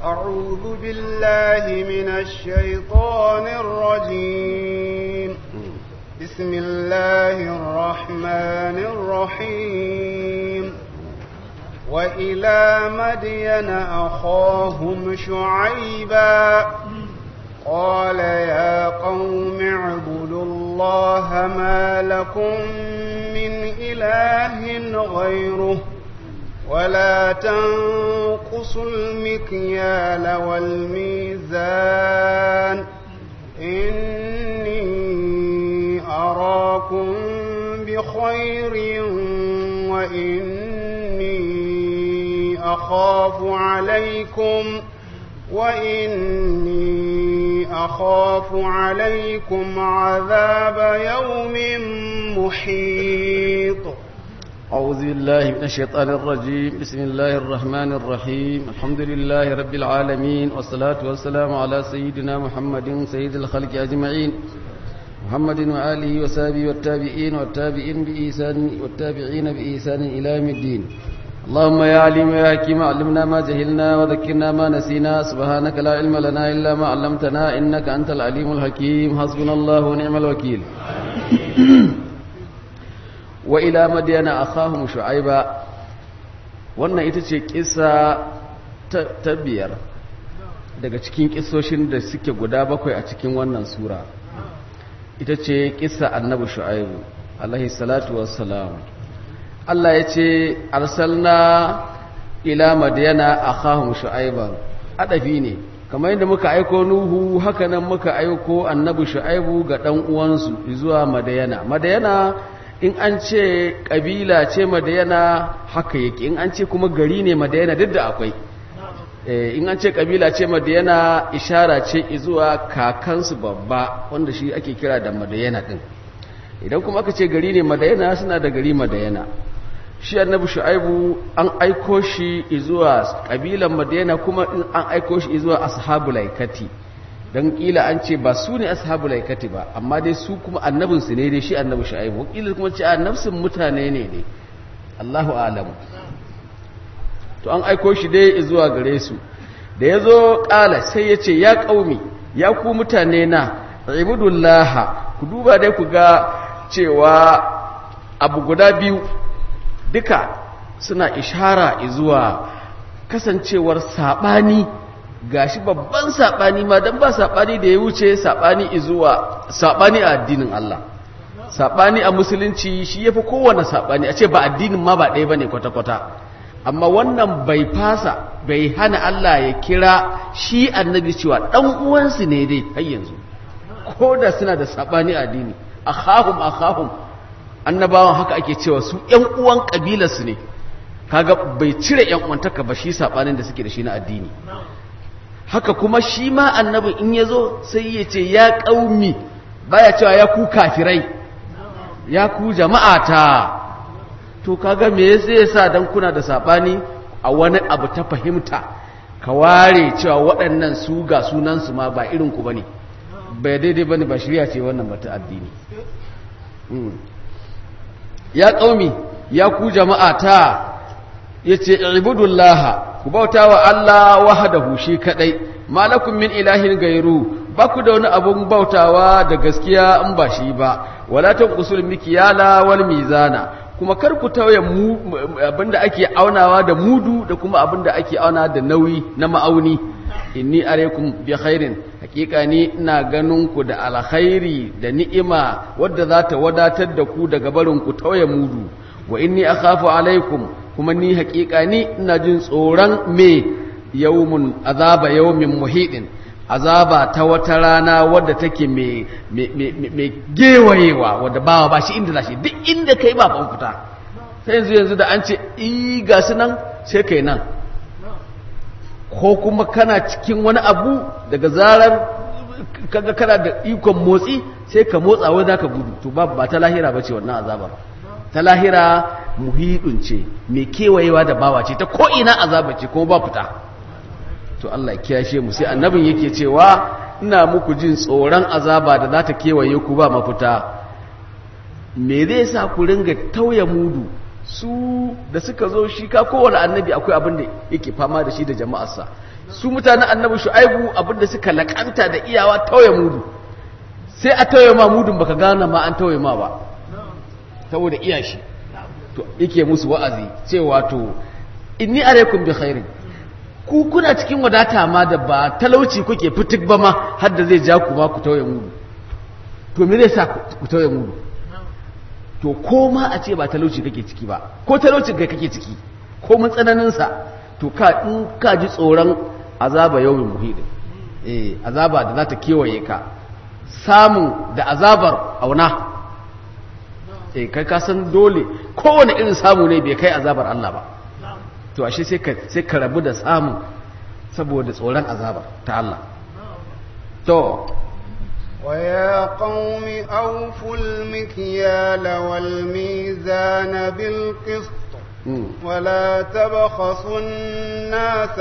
أعوذ بالله من الشيطان الرجيم بسم الله الرحمن الرحيم وإلى مدين أخاهم شعيبا قال يا قوم اعبدوا الله ما لكم من إله غيره ولا تنقصوا المكيال والميزان إني أراكم بخير وإني أخاف عليكم وإني أخاف عليكم عذاب يوم محيط أعوذ بالله من الشيطان الرجيم بسم الله الرحمن الرحيم الحمد لله رب العالمين والصلاة والسلام على سيدنا محمد سيد الخلق أجمعين محمد وآله وصحبه والتابعين والتابعين بإحسان والتابعين بإحسان إلى يوم الدين اللهم يا عليم يا حكيم علمنا ما جهلنا وذكرنا ما نسينا سبحانك لا علم لنا إلا ما علمتنا إنك أنت العليم الحكيم حسبنا الله ونعم الوكيل wa ila madiyana akhahum shu'aiba wannan ita ce kissa ta biyar daga cikin kissoshin da suke guda bakwai a cikin wannan sura ita ce kissa annabi shu'aibu alaihi salatu wassalam Allah ya ce arsalna ila madiyana akhahum shu'aiba adafi ne kamar yadda muka aiko nuhu haka nan muka aiko annabi shu'aibu ga dan uwansu zuwa madiyana madiyana in an ce ƙabila ce madayana haka yake in an ce kuma gari ne madayana duk da akwai in an ce ƙabila ce madayana ishara ce zuwa kakansu babba wanda shi ake kira da madayana ɗin idan kuma aka ce gari ne madayana suna da gari madayana shi annabi shu'aibu an aiko shi zuwa ƙabilan madayana kuma in an aiko shi zuwa ashabul laikati don kila an ce ba su ne ashabu laikati ba amma dai su kuma annabinsu ne dai shi annabi shu'aibu kila kuma ce annabsin mutane ne dai Allahu alamu to an aiko shi dai zuwa gare su da yazo kala sai ya ce ya kaumi ya ku mutane na ibudullaha ku duba dai ku ga cewa abu guda biyu duka suna ishara zuwa kasancewar sabani gashi babban saɓani ma don ba saɓani da ya wuce saɓani izuwa saɓani a addinin Allah saɓani a musulunci shi ya fi kowane saɓani a ce ba addinin ma ba ɗaya ba ne kwata-kwata amma wannan bai fasa bai hana Allah ya kira shi annabi cewa ɗan uwansu ne dai har yanzu ko da suna da saɓani a addini a kahun a kahun annabawan haka ake cewa su ‘yan uwan ƙabilarsu ne kaga bai cire ‘yan uwantaka ba shi saɓanin da suke da shi na addini haka kuma shi ma annabin in ya zo sai ya ce ya ƙaumi baya cewa ya ku kafirai ya ku jama'ata to kaga me zai sa dan kuna da sabani a wani abu ta fahimta ka ware cewa waɗannan su ga sunansu ma ba irin ku bane bai daidai bane ba shirya ce wannan bata addini ya ƙaumi ya ku jama'ata yace ibudullaha ku bauta wa Allah wahdahu shi kadai malakum min ilahin gairu ba ku da wani abun bautawa da gaskiya in ba shi ba wala tanqusul mikyala wal mizana kuma kar ku tauye abinda ake aunawa da mudu da kuma abinda ake auna da nauyi na ma'auni inni alaikum bi khairin hakika ni ina ganin ku da alkhairi da ni'ima wadda za ta wadatar da ku daga barin ku tauye mudu wa inni akhafu alaikum kuma ni hakika ni ina jin tsoron me yawmun azaba yawmin muhidin azaba ta wata rana wadda take mai gewayewa wadda bawa ba shi inda za shi duk inda kai ba ban fita sai yanzu yanzu da an ce i ga su nan sai kai nan ko kuma kana cikin wani abu daga zarar kaga kana da ikon motsi sai ka motsa wai zaka gudu to ba ba ta lahira bace wannan azabar ta lahira muhidun ce mai kewayewa da bawa ce ta ko ina azaba ce kuma ba fita to Allah ya kiyashe mu sai annabin yake cewa ina muku jin tsoron azaba da za ta kewaye ku ba mafita me zai sa ku ringa tauye mudu su da suka zo shi ka kowane annabi akwai abin da yake fama da shi da jama'arsa su mutanen annabi shu'aibu abinda suka lakanta da iyawa tauye mudu sai a tauye ma mudun baka gane ma an tauye ma ba saboda iya shi to yake musu wa'azi cewa to inni alaikum bi khairin ku kuna cikin wadata ma da ba talauci kuke fitik ba ma har da zai ja ku ma ku tauye mudu to me zai sa ku tauye mudu to ko ma a ce ba talauci kake ciki ba ko talauci kai kake ciki ko mun tsananin sa to ka in ka ji tsoron azaba yawmin muhid eh azaba da za ta kewaye ka samun da azabar auna eh kai ka san dole kowane irin samu ne bai kai azabar Allah ba to ashe sai ka sai ka rabu da samun saboda tsoron azabar ta Allah to ويا قوم أوفوا المكيال والميزان بالقسط ولا تبخسوا الناس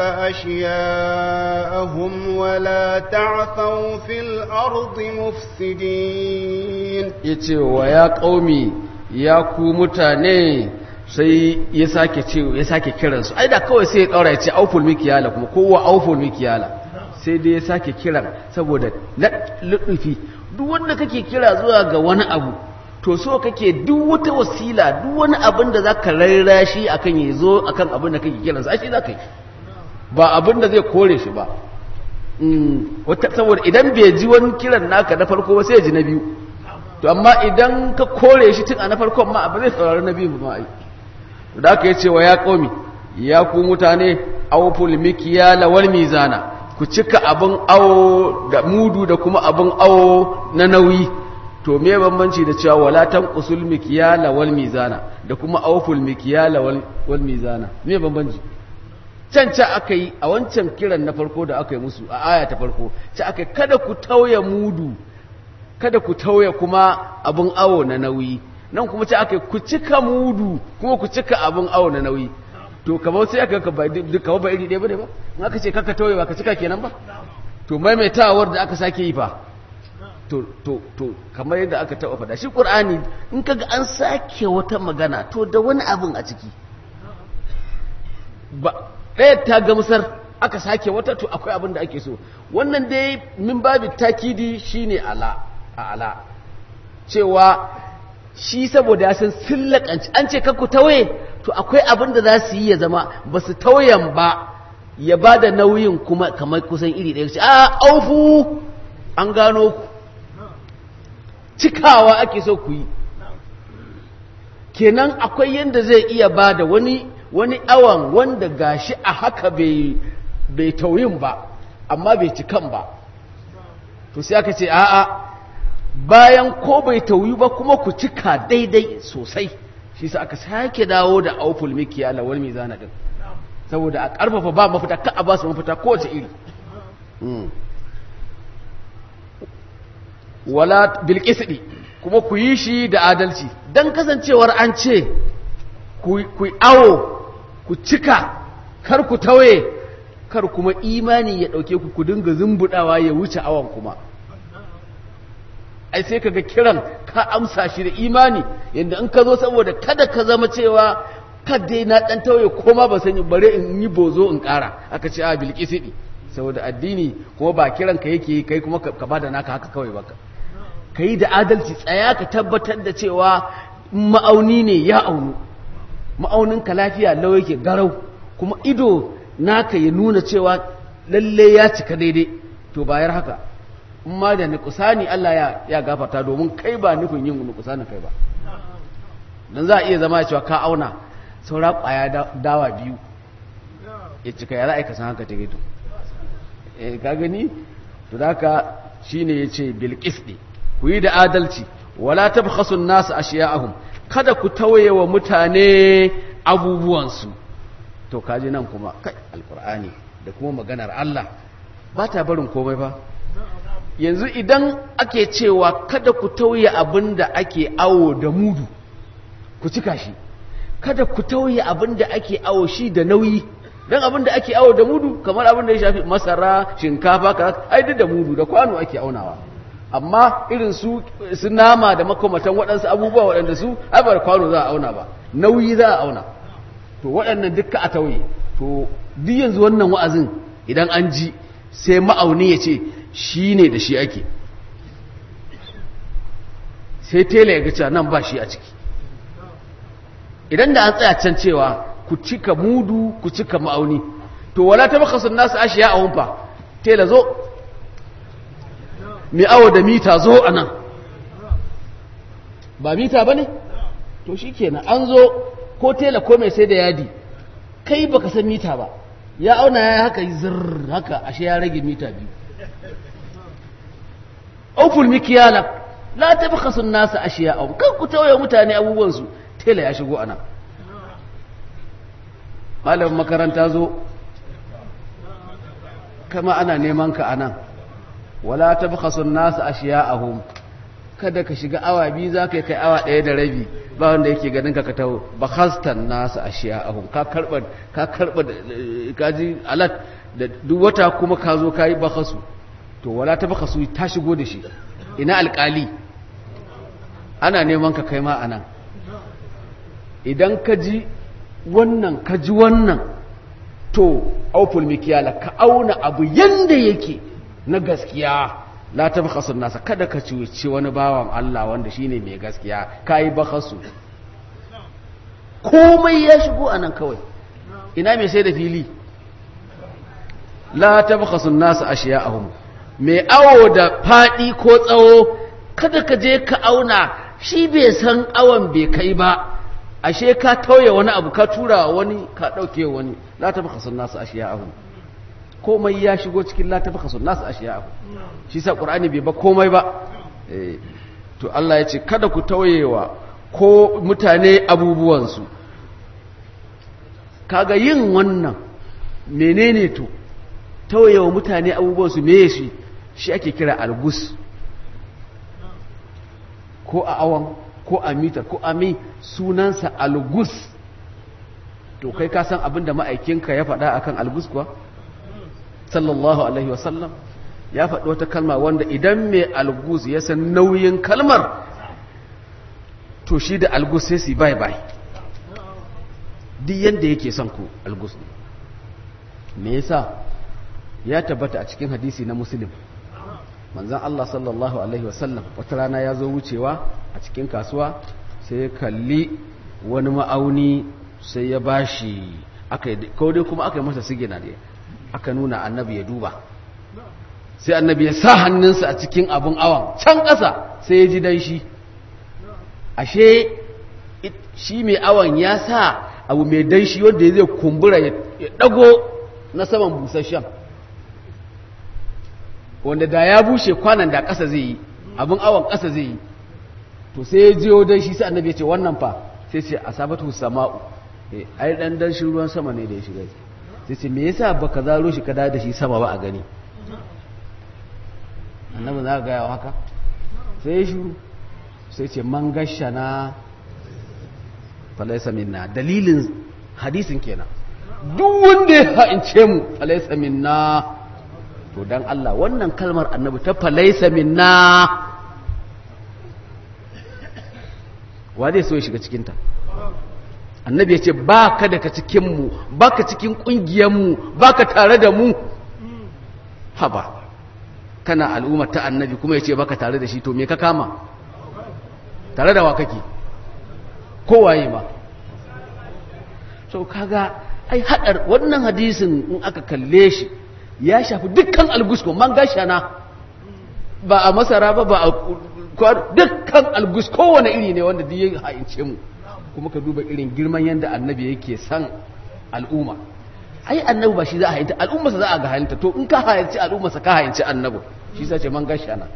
أشياءهم ولا تعثوا في الأرض مفسدين yace wa ya qaumi ya ku mutane sai ya sake ce ya sake kiransu ai da kawai sai ya daura ya ce auful mikiyala kuma kowa auful mikiyala sai dai ya sake kiran saboda na lutufi duk wanda kake kira zuwa ga wani abu to so kake duk wata wasila duk wani abin da zaka raira shi akan ya zo akan abin da kake kiransa ai shi zaka yi ba abin da zai kore shi ba wata saboda idan bai ji wani kiran naka na farko ba sai ya ji na biyu to amma idan ka kore shi tun a na farkon ma ba zai saurari na biyu ba ai da aka yace wa ya qaumi ya ku mutane awful mikyala wal mizana ku cika abin awo da mudu da kuma abin awo na nauyi to me bambanci da cewa wala tanqusul mikyala wal mizana da kuma awful mikyala wal wal mizana me bambanci can ca aka yi a wancan kiran na farko da aka yi musu a aya ta farko ca aka kada ku tauye mudu kada ku tauye kuma abin awo na nauyi nan kuma ce aka ku cika mudu kuma ku cika abin awo na nauyi to kamar sai aka ka ba kamar ba iri ɗaya ba ne ba in aka ce kaka tauye ba ka cika kenan ba to maimaitawar da aka sake yi fa to to to kamar yadda aka taɓa faɗa shi ƙur'ani in kaga an sake wata magana to da wani abin a ciki ba ɗaya ta gamsar aka sake wata to akwai abin da ake so wannan dai min babi takidi shine ala a ala cewa shi saboda ya san sillakanci an ce kakku tawaye to akwai abin da za su yi ya zama ba su tauyen ba ya ba da nauyin kuma kamar kusan iri ɗaya ce a aufu an gano ku cikawa ake so ku yi kenan akwai yadda zai iya ba da wani wani awan wanda gashi a haka bai bai tauyin ba amma bai cikan ba to sai aka ce a'a bayan ko bai tauyi ba kuma ku cika daidai sosai shi sa aka sake dawo da auful mikiya lawal mizana din saboda a karfafa ba mafita ka a ba su mafita kowace iri wala bil kuma ku yi shi da adalci dan kasancewar an ce ku awo ku cika kar ku tawaye kar kuma imani ya ɗauke ku ku dinga zumbudawa ya wuce awon kuma ai sai kaga kiran ka amsa shi da imani yadda in ka zo saboda kada ka zama cewa kadai na ɗan tawaye koma ba sani bare in yi bozo in ƙara aka ce a bilkisidi saboda addini kuma ba kiran ka yake kai kuma ka bada naka haka kawai baka ka yi da adalci tsaya ka tabbatar da cewa ma'auni ne ya aunu ma'auninka lafiya lau yake garau kuma ido naka ya nuna cewa lalle ya cika daidai to bayar haka in ma da nukusani Allah ya, ya gafarta domin kai ba nufin yin nukusani kai ba don za a iya zama cewa ka auna saura kwaya dawa biyu ya cika ya za a yi san haka ta gaito eh ka gani to da haka shine ya ce bilkis ne ku yi da adalci wala tabkhasun nasu ashiya'ahum kada ku tawaye wa mutane abubuwansu to kaji nan kuma kai alkur'ani da kuma maganar Allah ba ta barin komai ba yanzu idan ake cewa kada ku tauye abin da ake awo da mudu ku cika shi kada ku tauye abin da ake awo shi da nauyi don abin da ake awo da mudu kamar abin da ya shafi masara shinkafa kaza ai duk da mudu da kwano ake aunawa amma irin su su nama da makamatan waɗansu abubuwa waɗanda su ai ba kwano za a auna ba nauyi za a auna to waɗannan dukka a tauye to duk yanzu wannan wa'azin idan an ji sai ma'auni ya ce shi ne da shi ake sai tela ya gaca nan ba shi a ciki idan da an tsaya can cewa ku cika mudu ku cika ma'auni to wala ta baka sun nasu ashiya a wumfa tela zo mai awo da mita zo a nan ba mita ba ne to shi kenan an zo ko tela ko mai sai da yadi kai baka san mita ba ya auna ya haka yi zirr haka ashe ya rage mita biyu auful mikiyala la ta baka sun nasu ashiya a kan ku tawaye mutane abubuwansu tela ya shigo ana malamin makaranta zo kama ana neman ka anan wala ta baka sun nasu ashiya a kada ka shiga awa biyu za ka yi kai awa ɗaya da rabi ba wanda yake ganin ka ka taho ba hastan nasu a shiya ahun ka karɓa ka karɓa kaji alat da duk wata kuma ka zo ka yi bakasu to wala ta bakasu ta shigo da shi ina alƙali ana neman ka kai ma a nan idan ka ji wannan ka ji wannan to auful mikiyala ka auna abu yanda yake na gaskiya la ta bakasun nasa kada ka cuci wani bawan Allah wanda shine mai gaskiya ka yi bakasu komai ya shigo a nan kawai ina mai sai da fili la ta bakasun nasa ashiya a mai awo da faɗi ko tsawo kada ka je ka auna shi bai san awon bai kai ba ashe ka tauye wani abu ka tura wani ka ɗauke wani la ta bakasun nasa ashiya a komai ya shigo cikin la tafaka sun nasu ashiya abu shi sa qur'ani bai ba komai ba to Allah ya ce kada ku tauyewa ko mutane abubuwansu kaga yin wannan menene to tauyewa mutane abubuwansu me shi shi ake kira algus ko a awan ko a mitar ko a mi sunansa algus to kai ka san abinda ma'aikinka ya faɗa akan algus kuwa sallallahu alaihi wasallam ya faɗi wata kalma wanda idan mai algus ya san nauyin kalmar to shi da algus sai su bai bai duk yadda yake son ku algus ne me yasa ya tabbata a cikin hadisi na muslim manzan Allah sallallahu alaihi wasallam wata rana ya zo wucewa a cikin kasuwa sai ya kalli wani ma'auni sai ya bashi aka yi dai kuma aka yi masa sigina da aka nuna annabi ya duba sai annabi ya sa hannunsa a cikin abin awon can ƙasa sai ya ji danshi ashe shi mai awon ya sa abu mai danshi wanda ya zai kumbura ya ɗago na saman busasshen wanda da ya bushe kwanan da ƙasa zai yi abin awon ƙasa zai yi to sai ya jiyo danshi sai annabi ya ce wannan fa sai ce a sabatu sama'u ai ɗan danshin ruwan sama ne da ya shiga sai ce me yasa baka zaro shi ka da shi sama ba a gani annabi za ka gaya wa haka sai shi sai ce man gashana falaisa minna dalilin hadisin kenan duk wanda ya ha'ince mu falaisa minna to dan Allah wannan kalmar annabi ta falaisa minna wa zai so ya shiga cikinta annabi ya ce ba ka daga cikinmu ba ka cikin ƙungiyarmu ba ka tare da mu haba kana al'ummar ta annabi kuma ya ce ba ka tare da shi to me ka kama tare da wa kake kowaye ma so kaga ai haɗar wannan hadisin in aka kalle shi ya shafi dukkan algusko man gashana ba a masara ba ba a dukkan algus kowane iri ne wanda duk ya ha'ince mu kuma ka duba irin girman yadda annabi yake san al'umma ai annabi ba shi za a hayanta al'ummarsa za a ga hayanta to in ka hayanci al'ummarsa ka hayanci annabi shi sa ce man gashi ana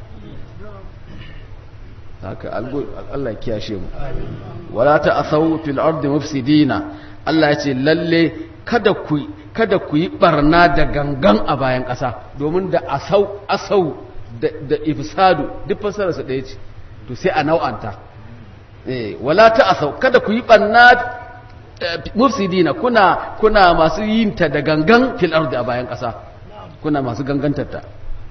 haka Allah ya kiyashe mu wala ta asaw fil ardi mufsidina Allah ya ce lalle kada ku kada ku yi barna da gangan a bayan ƙasa domin da asau asau da ifsadu duk fasararsa ɗaya ce to sai a nau'anta wala ta asau kada ku yi ɓanna mufsidina kuna kuna masu yin ta da gangan fil ardi a bayan ƙasa kuna masu gangantar ta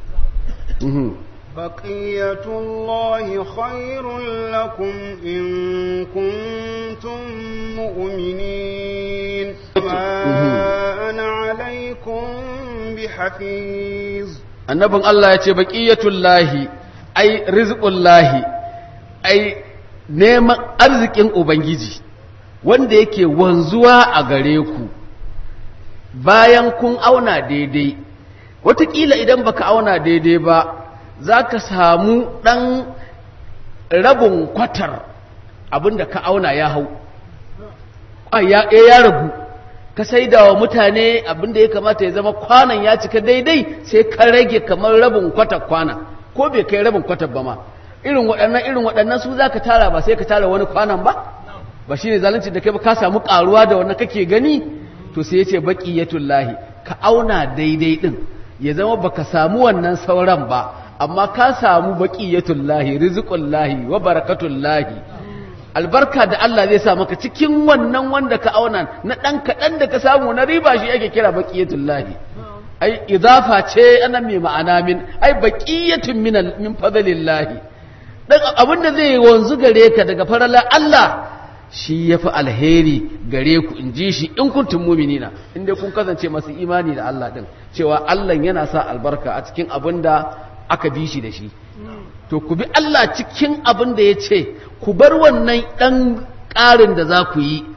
بقية الله خير لكم إن كنتم مؤمنين ما أنا عليكم بحفيظ annabin Allah ya ce baqiyatullahi ai rizqullahi ai neman arzikin ubangiji wanda yake wanzuwa a gare ku bayan kun auna daidai wataƙila idan baka auna daidai ba za ka samu ɗan rabin kwatar abinda ka auna ya hau ya ya ragu ka saida wa mutane abinda ya kamata ya zama kwanan ya cika daidai sai ka rage kamar rabin kwatar kwana ko bai kai rabin kwatar ba ma irin waɗannan irin waɗannan su za ka tara ba sai ka tara wani kwanan ba ba shi ne zalunci da kai ba ka samu ƙaruwa da wannan kake gani to sai ya ce baƙiyatullahi ka auna daidai ɗin ya zama baka samu wannan sauran ba amma ka samu baqiyatullahi rizqullahi wa barakatullahi albarka da Allah zai sa maka cikin wannan wanda ka auna na dan kadan da ka samu na riba shi ake kira baqiyatullahi ai idafa ce ana mai ma'ana min ai baqiyatun min min fadlillahi dan abin da zai wanzu gare ka daga farala Allah shi yafi alheri gare ku in ji shi in kuntum mu'minina in dai kun kasance masu imani da Allah din cewa Allah yana sa albarka a cikin abin da aka bi shi da shi to ku bi Allah cikin abin da ya ce ku bar wannan ɗan ƙarin da za ku yi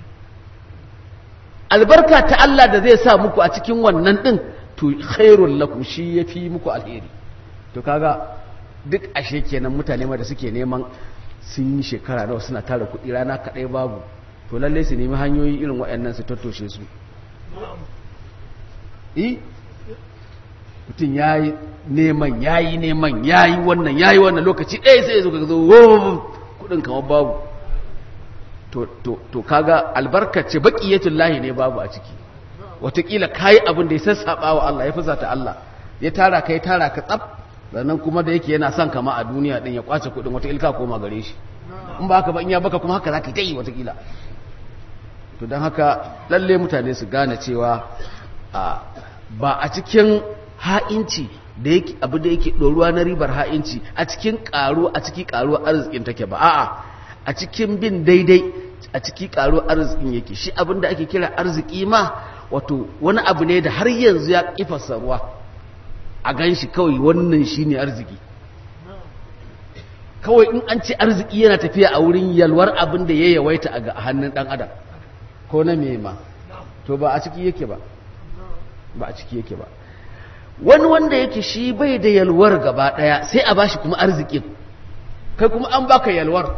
albarka ta Allah da zai sa muku a cikin wannan ɗin to khairun lakum shi ya fi muku alheri to kaga duk ashe kenan mutane ma da suke neman sun yi shekara nawa suna tara kuɗi rana kaɗai babu to lallai su nemi hanyoyi irin waɗannan su tattoshe su mutum ya yi neman ya yi neman ya yi wannan ya yi wannan lokaci ɗaya sai ya zo ka zo kudin kamar babu to kaga albarkace baƙiyatun lahi ne babu a ciki watakila ka yi abin da ya sassaɓa wa Allah ya fusata Allah ya tara ka ya tara ka tsab sannan kuma da yake yana son kama a duniya ɗin ya kwace kudin watakila ka koma gare shi in ba haka ba in ya baka kuma haka za ka ta yi watakila to don haka lalle mutane su gane cewa ba a cikin ha'inci da yake abu da yake ɗoruwa na ribar ha'inci a cikin ƙaro a ciki ƙaruwa arzikin take ba a'a a cikin bin daidai a ciki ƙaruwa arzikin yake shi abin da ake kira arziki ma wato wani abu ne da har yanzu ya ƙifasa ruwa a gan shi kawai wannan shi ne arziki kawai in an ce arziki yana tafiya a wurin yalwar abin da ya yawaita a hannun ɗan adam ko na me ma to ba a ciki yake ba ba a ciki yake ba wani wanda yake shi bai da yalwar gaba daya sai a bashi kuma arzikin kai kuma an baka yalwar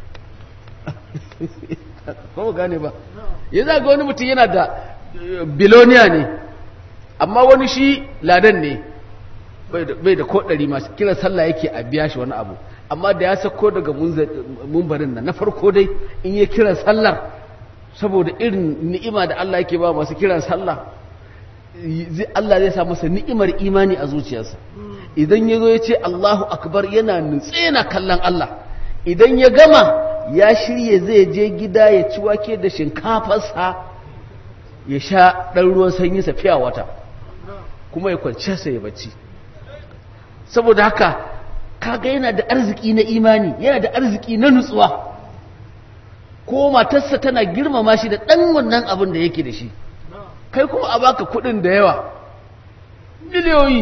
ko gane ba ya zaga wani mutum yana da biloniya ne amma wani shi ladan ne bai da kodari masu kira sallah yake a biya shi wani abu amma da ya sako daga mumbarin nan na farko dai in ya kira sallar saboda irin ni'ima da Allah yake ba masu kiran sallah Allah zai sa masa ni'imar imani a zuciyarsa idan ya zo ya ce Allahu akbar yana nutse yana kallon Allah idan ya gama ya shirye zai je gida ya ci wake da shinkafarsa ya sha ɗan ruwan sanyi sa fiya wata kuma ya kwanciya sa ya bacci saboda haka kaga yana da arziki na imani yana da arziki na nutsuwa ko matarsa tana girmama shi da ɗan wannan abin da yake da shi kai kuma a baka kudin da yawa miliyoyi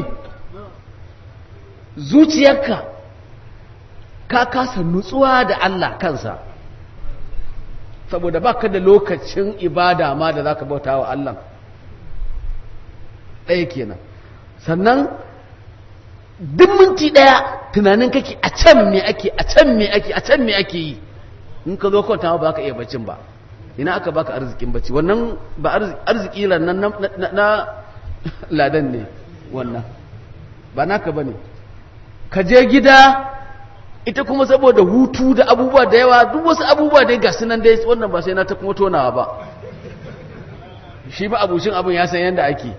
zuciyarka ka kasa nutsuwa da Allah kansa saboda baka da lokacin ibada ma da zaka bauta wa Allah ɗaya kenan sannan duk minti ɗaya tunanin kake a can me ake a can me ake a can me ake yi in ka zo kwanta ba ka iya bacin ba ina aka baka arzikin bacci wannan ba arziki nan na ladan ne wannan ba naka bane ka je gida ita kuma saboda hutu da abubuwa da yawa duk wasu abubuwa dai ga sunan dai wannan ba sai na ta kuma tonawa ba shi ba abucin abin ya san yadda ake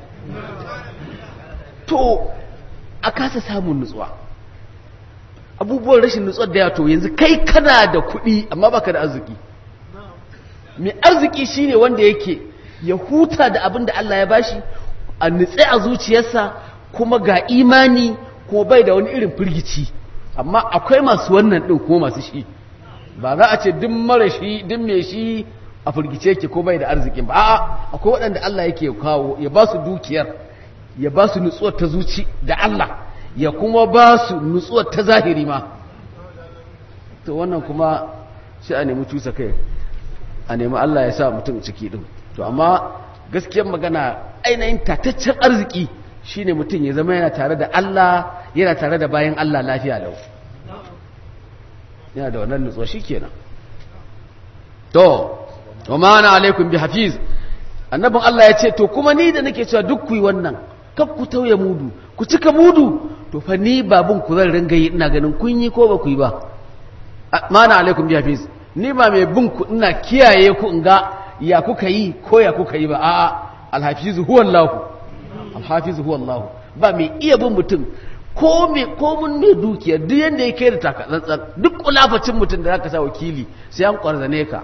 to a kasa samun nutsuwa abubuwan rashin nutsuwar da ya to yanzu kai kana da kuɗi amma baka da arziki mai arziki shine wanda yake ya huta da abin da Allah ya bashi a nutse a zuciyarsa kuma ga imani ko bai da wani irin firgici amma akwai masu wannan ɗin ko masu shi ba za a ce duk mara shi duk mai shi a firgice yake ko bai da arzikin ba a'a akwai waɗanda Allah yake kawo ya ba su dukiyar ya ba su nutsuwar ta zuci da Allah ya kuma ba su nutsuwar ta zahiri ma to wannan kuma sai a nemi cusa kai a nemi Allah ya sa mutum ciki din to amma gaskiyar magana ainihin tataccen arziki shine mutum ya zama yana tare da Allah yana tare da bayan Allah lafiya lau yana da wannan nutsuwa shikenan to wa ma ana alaikum bi hafiz annabin Allah ya ce to kuma ni da nake cewa duk ku yi wannan kaf ku tauye mudu ku cika mudu to fa ni babun ku zan ringa yi ina ganin kun yi ko ba ku yi ba ma ana alaikum bi hafiz ni ba mai bin ku ina kiyaye ku in ga ya kuka yi ko ya kuka yi ba a'a alhafizu huwa Allah alhafizu huwa Allah ba mai iya bin mutum ko me ko mun mai dukiya duk yanda yake da takatsantsan duk kulafacin mutum da zaka sa wakili sai an kwarzane ka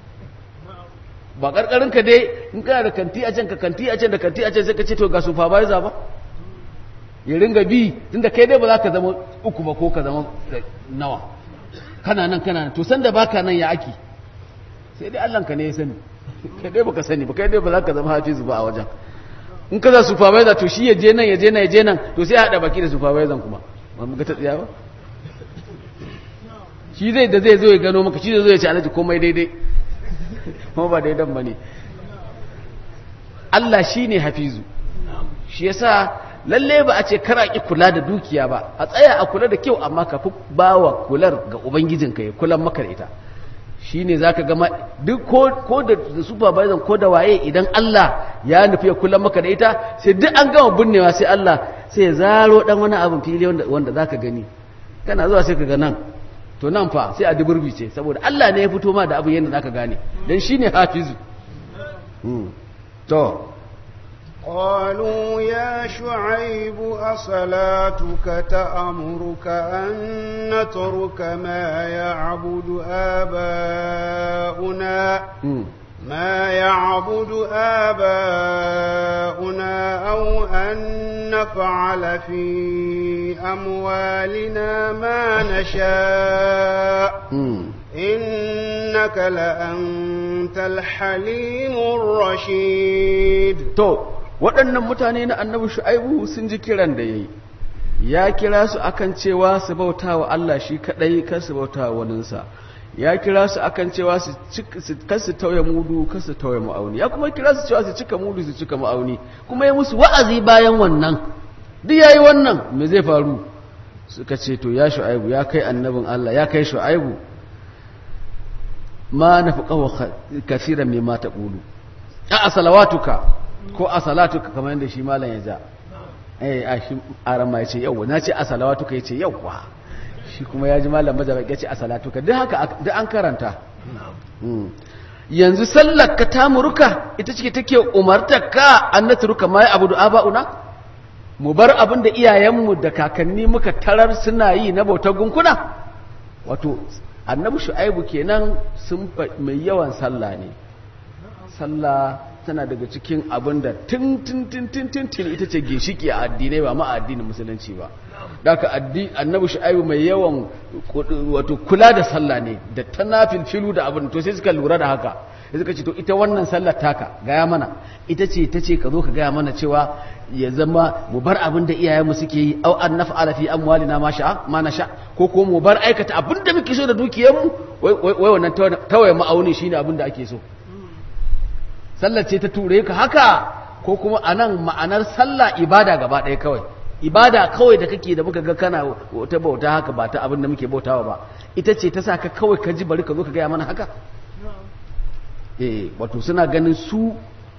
ba karkarin ka dai in kana da kanti a can ka kanti a can da kanti a can sai ka ce to ga supervisor ba ya ringa bi tunda kai dai ba za ka zama uku ba ko ka zama nawa kana nan kana nan to san da baka nan ya aki sai dai Allah ka ne ya sani kai dai baka sani ba kai dai ba za ka zama hafizu ba a wajen in ka za supervisor to shi ya je nan ya je nan ya je nan to sai ya hada baki da supervisor kuma ba mu ga ta tsiya ba shi zai da zai zo ya gano maka shi zai zo ya ce alaji komai daidai kuma ba daidan ba ne Allah shi ne hafizu shi yasa lalle ba a ce kara ki kula da dukiya ba a tsaya a kula da kyau amma ka fi ba wa kular ga ubangijinka ya kulan maka da ita shi ne za ka gama duk ko da supervisor ko da waye idan Allah ya nufi ya kulan maka da ita sai duk an gama binnewa sai Allah sai ya zaro dan wani abin fili wanda za ka gani kana zuwa sai ka ga nan to nan fa sai a duburbi ce saboda Allah ne ya fito ma da abin yadda za ka gane don shi ne hafizu to قالوا يا شعيب أصلاتك تأمرك أن نترك ما يعبد آباؤنا ما يعبد آباؤنا أو أن نفعل في أموالنا ما نشاء إنك لأنت الحليم الرشيد تو waɗannan mutane na annabi shu'aibu sun ji kiran da yayi ya kira su akan cewa su bauta wa Allah shi kadai kar su bauta wa waninsa ya kira su akan cewa su kar su tauye mudu kar su tauye ma'auni ya kuma kira su cewa su cika mudu su cika ma'auni kuma ya musu wa'azi bayan wannan duk yayi wannan me zai faru suka ce to ya shu'aibu ya kai annabin Allah ya kai shu'aibu ma nafaqahu kaseeran mimma taqulu a salawatuka ko a salatuka kamar yadda shi malam ya ja eh a shi arama ya ce yawwa na ce a salawatuka ya ce yawwa shi kuma ya ji malam mazaba ya ce a salatuka duk haka duk an karanta yanzu sallar ka ta muruka ita ce take umartar ka an natruka ma ya abudu aba'una mu bar abin da iyayenmu da kakanni muka tarar suna yi na bautar gunkuna wato annabi shu'aibu kenan sun mai yawan sallah ne sallah tana daga cikin abin da tun tun tun tun tun tun ita ce ginshiki a addinai ba ma a addinin musulunci ba daga annabi shu'aibu mai yawan wato kula da sallah ne da tanafil filu da abin to sai suka lura da haka sai suka ce to ita wannan sallar taka gaya mana ita ce ta ce ka zo ka gaya mana cewa ya zama mu bar abin da iyayenmu suke yi au an naf'ala fi amwalina ma sha ma na sha ko ko mu bar aikata abin da muke so da dukiyarmu wai wannan tawaye ma'auni shine abin da ake so sallar ce ta ture ka haka ko kuma anan ma'anar sallah ibada gaba ɗaya kawai ibada kawai da kake da muka ga kana ta bauta haka ba ta abin da muke bautawa ba ita ce ta sa ka kawai ka ji bari ka zo ka gaya mana haka eh wato suna ganin su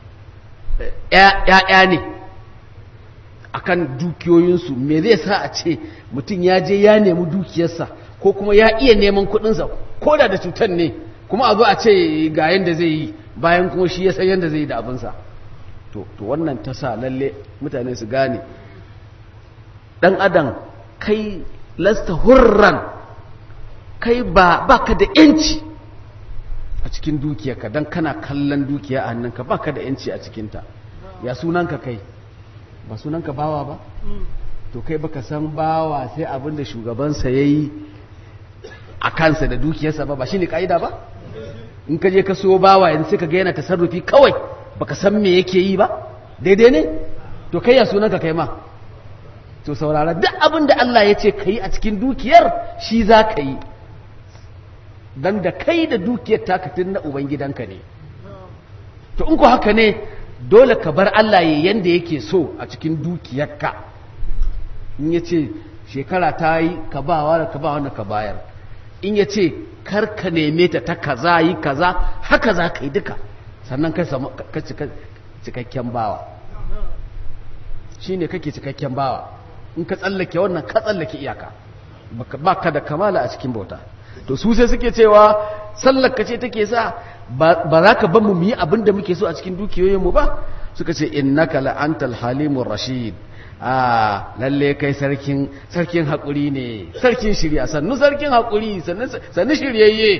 ‘ya'ya ne akan dukiyoyinsu me zai sa a ce mutum ya je ya nemi dukiyarsa ko kuma ya iya neman kuɗinsa ko da da cutar ne kuma a zo a ce ga yadda zai yi bayan kuma shi ya san yadda zai yi da abinsa to wannan ta sa lalle mutane su gane ɗan adam kai lasta hurran kai ba baka da ‘yanci a cikin dukiyarka don kana kallon dukiya a hannunka baka da ‘yanci a cikinta ya sunanka kai ba sunanka bawa ba to kai baka san bawa sai abin da shugabansa ya yi a kansa da dukiyarsa ba ba shi ne ƙa'ida ba in ka je ka so bawa yanzu sai ka ga yana tasarrufi kawai baka san me yake yi ba daidai ne to kai ya sunanka kai ma to saurara duk abin da Allah ya ce ka yi a cikin dukiyar shi za ka yi don da kai da dukiyar takatin na ubangidanka ne to in ku haka ne dole ka bar Allah ya yanda yake so a cikin dukiyarka in ya ce shekara ta yi ka ba wa ka ba wanda ka bayar in ya ce kar ka neme ta ta kaza yi kaza haka za ka yi duka sannan ka cikakken bawa shi ne kake cikakken bawa in ka tsallake wannan ka tsallake iyaka ba ka da kamala a cikin bauta to su sai suke cewa sallaka ce take sa ba za ka ban mu yi abin da muke so a cikin dukiyoyinmu ba suka ce innaka la'antal halimur rashid a lalle kai sarkin sarkin haƙuri ne sarkin shirya sannu sarkin haƙuri sannu shiryayye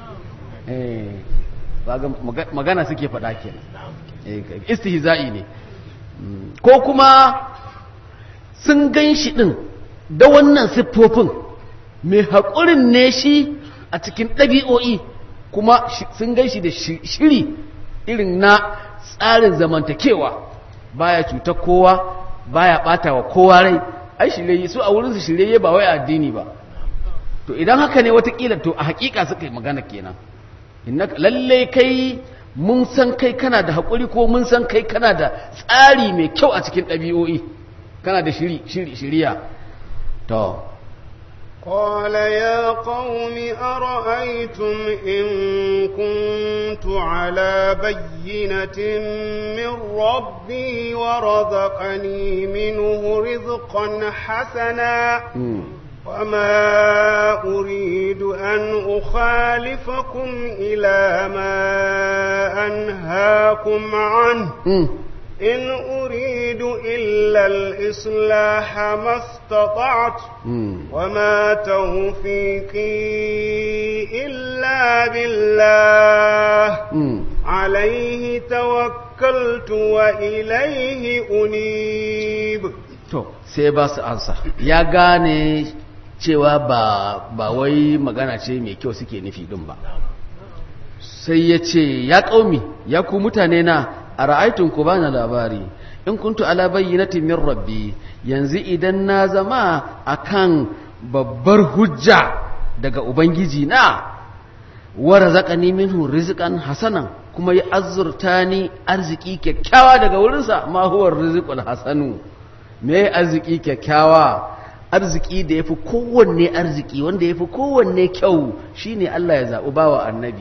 magana suke faɗa kenan istihza'i ne ko kuma sun gan shi ɗin da wannan siffofin mai haƙurin ne shi a cikin ɗabi'o'i kuma sun gan shi da shiri irin na tsarin zamantakewa baya cuta kowa baya ɓata wa kowa rai ai shirye su a wurinsu shirye ba wai addini ba to idan haka ne watakila to a hakika suka yi magana kenan lallai kai mun san kai kana da haƙuri ko mun san kai kana da tsari mai kyau a cikin ɗabi'o'i kana da shiri shiri shiriya to قال يا قوم أرأيتم إن كنت على بينة من ربي ورزقني منه رزقا حسنا وما أريد أن أخالفكم إلى ما أنهاكم عنه إن أريد إلا الإصلاح ما استطعت وما توفيقي إلا بالله عليه توكلت وإليه أنيب to sai ba su ansa ya gane cewa ba ba wai magana ce mai kyau suke nufi din ba sai ya ce ya ƙaumi ya ku mutane na a ra'aitun ku bani labari in kuntu ala bayyinatin min rabbi yanzu idan na zama akan babbar hujja daga ubangiji na wa razaqani minhu rizqan hasanan kuma ya azurta ni arziki kyakkyawa daga wurinsa ma huwa rizqul hasanu me arziki kyakkyawa arziki da yafi kowanne arziki wanda yafi kowanne kyau shine Allah ya zaɓi bawa annabi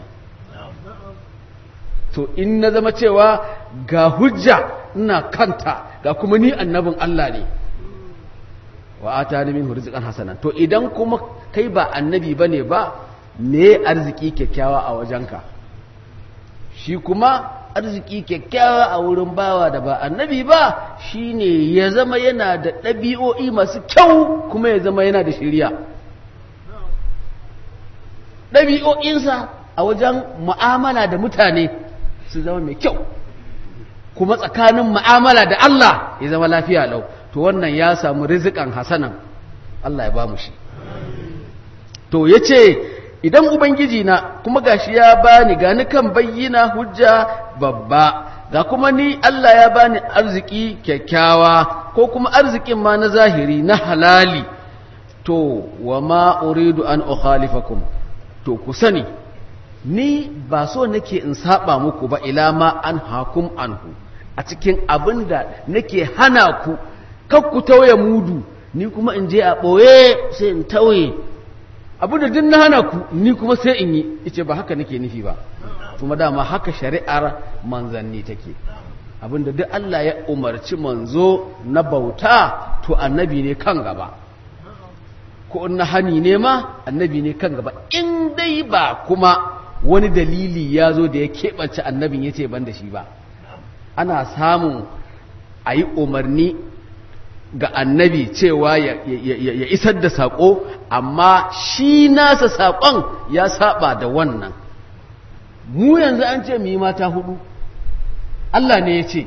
to in na zama cewa ga hujja ina kanta ga kuma ni annabin Allah ne wa atani min rizqan hasana to idan kuma kai ba annabi bane ba me arziki kyakkyawa a wajenka shi kuma arziki kyakkyawa a wurin bawa da ba annabi ba shine ya zama yana da ɗabi'o'i masu kyau kuma ya zama yana da shiriya ɗabi'o'insa a wajen mu'amala da mutane su zama mai kyau kuma tsakanin mu'amala da Allah ya zama lafiya lau to wannan ya samu rizikan hasanan Allah ya ba mu shi to ya ce idan ubangiji na kuma gashi ya bani gani kan bayyana hujja babba ga kuma ni Allah ya bani arziki kyakkyawa ko kuma arzikin ma na zahiri na halali to wa ma uridu an ukhalifakum to ku sani ni ba so nake in saba muku ba ila ma an hakum anhu a cikin abin da nake hana ku kar ku tauye mudu ni kuma in je a ɓoye sai in tauye abin da duk na hana ku ni kuma sai in yi ice ba haka nake nufi ba kuma dama haka shari'ar manzanni take abin da duk Allah ya umarci manzo na bauta to annabi ne kan gaba ko na hani ne ma annabi ne kan gaba in dai ba kuma wani dalili ya zo da ya keɓance annabin ya ce ban da shi ba ana samun a yi umarni ga annabi cewa ya, isar da saƙo amma shi nasa saƙon ya saba da wannan mu yanzu an ce mu yi mata hudu Allah ne ya ce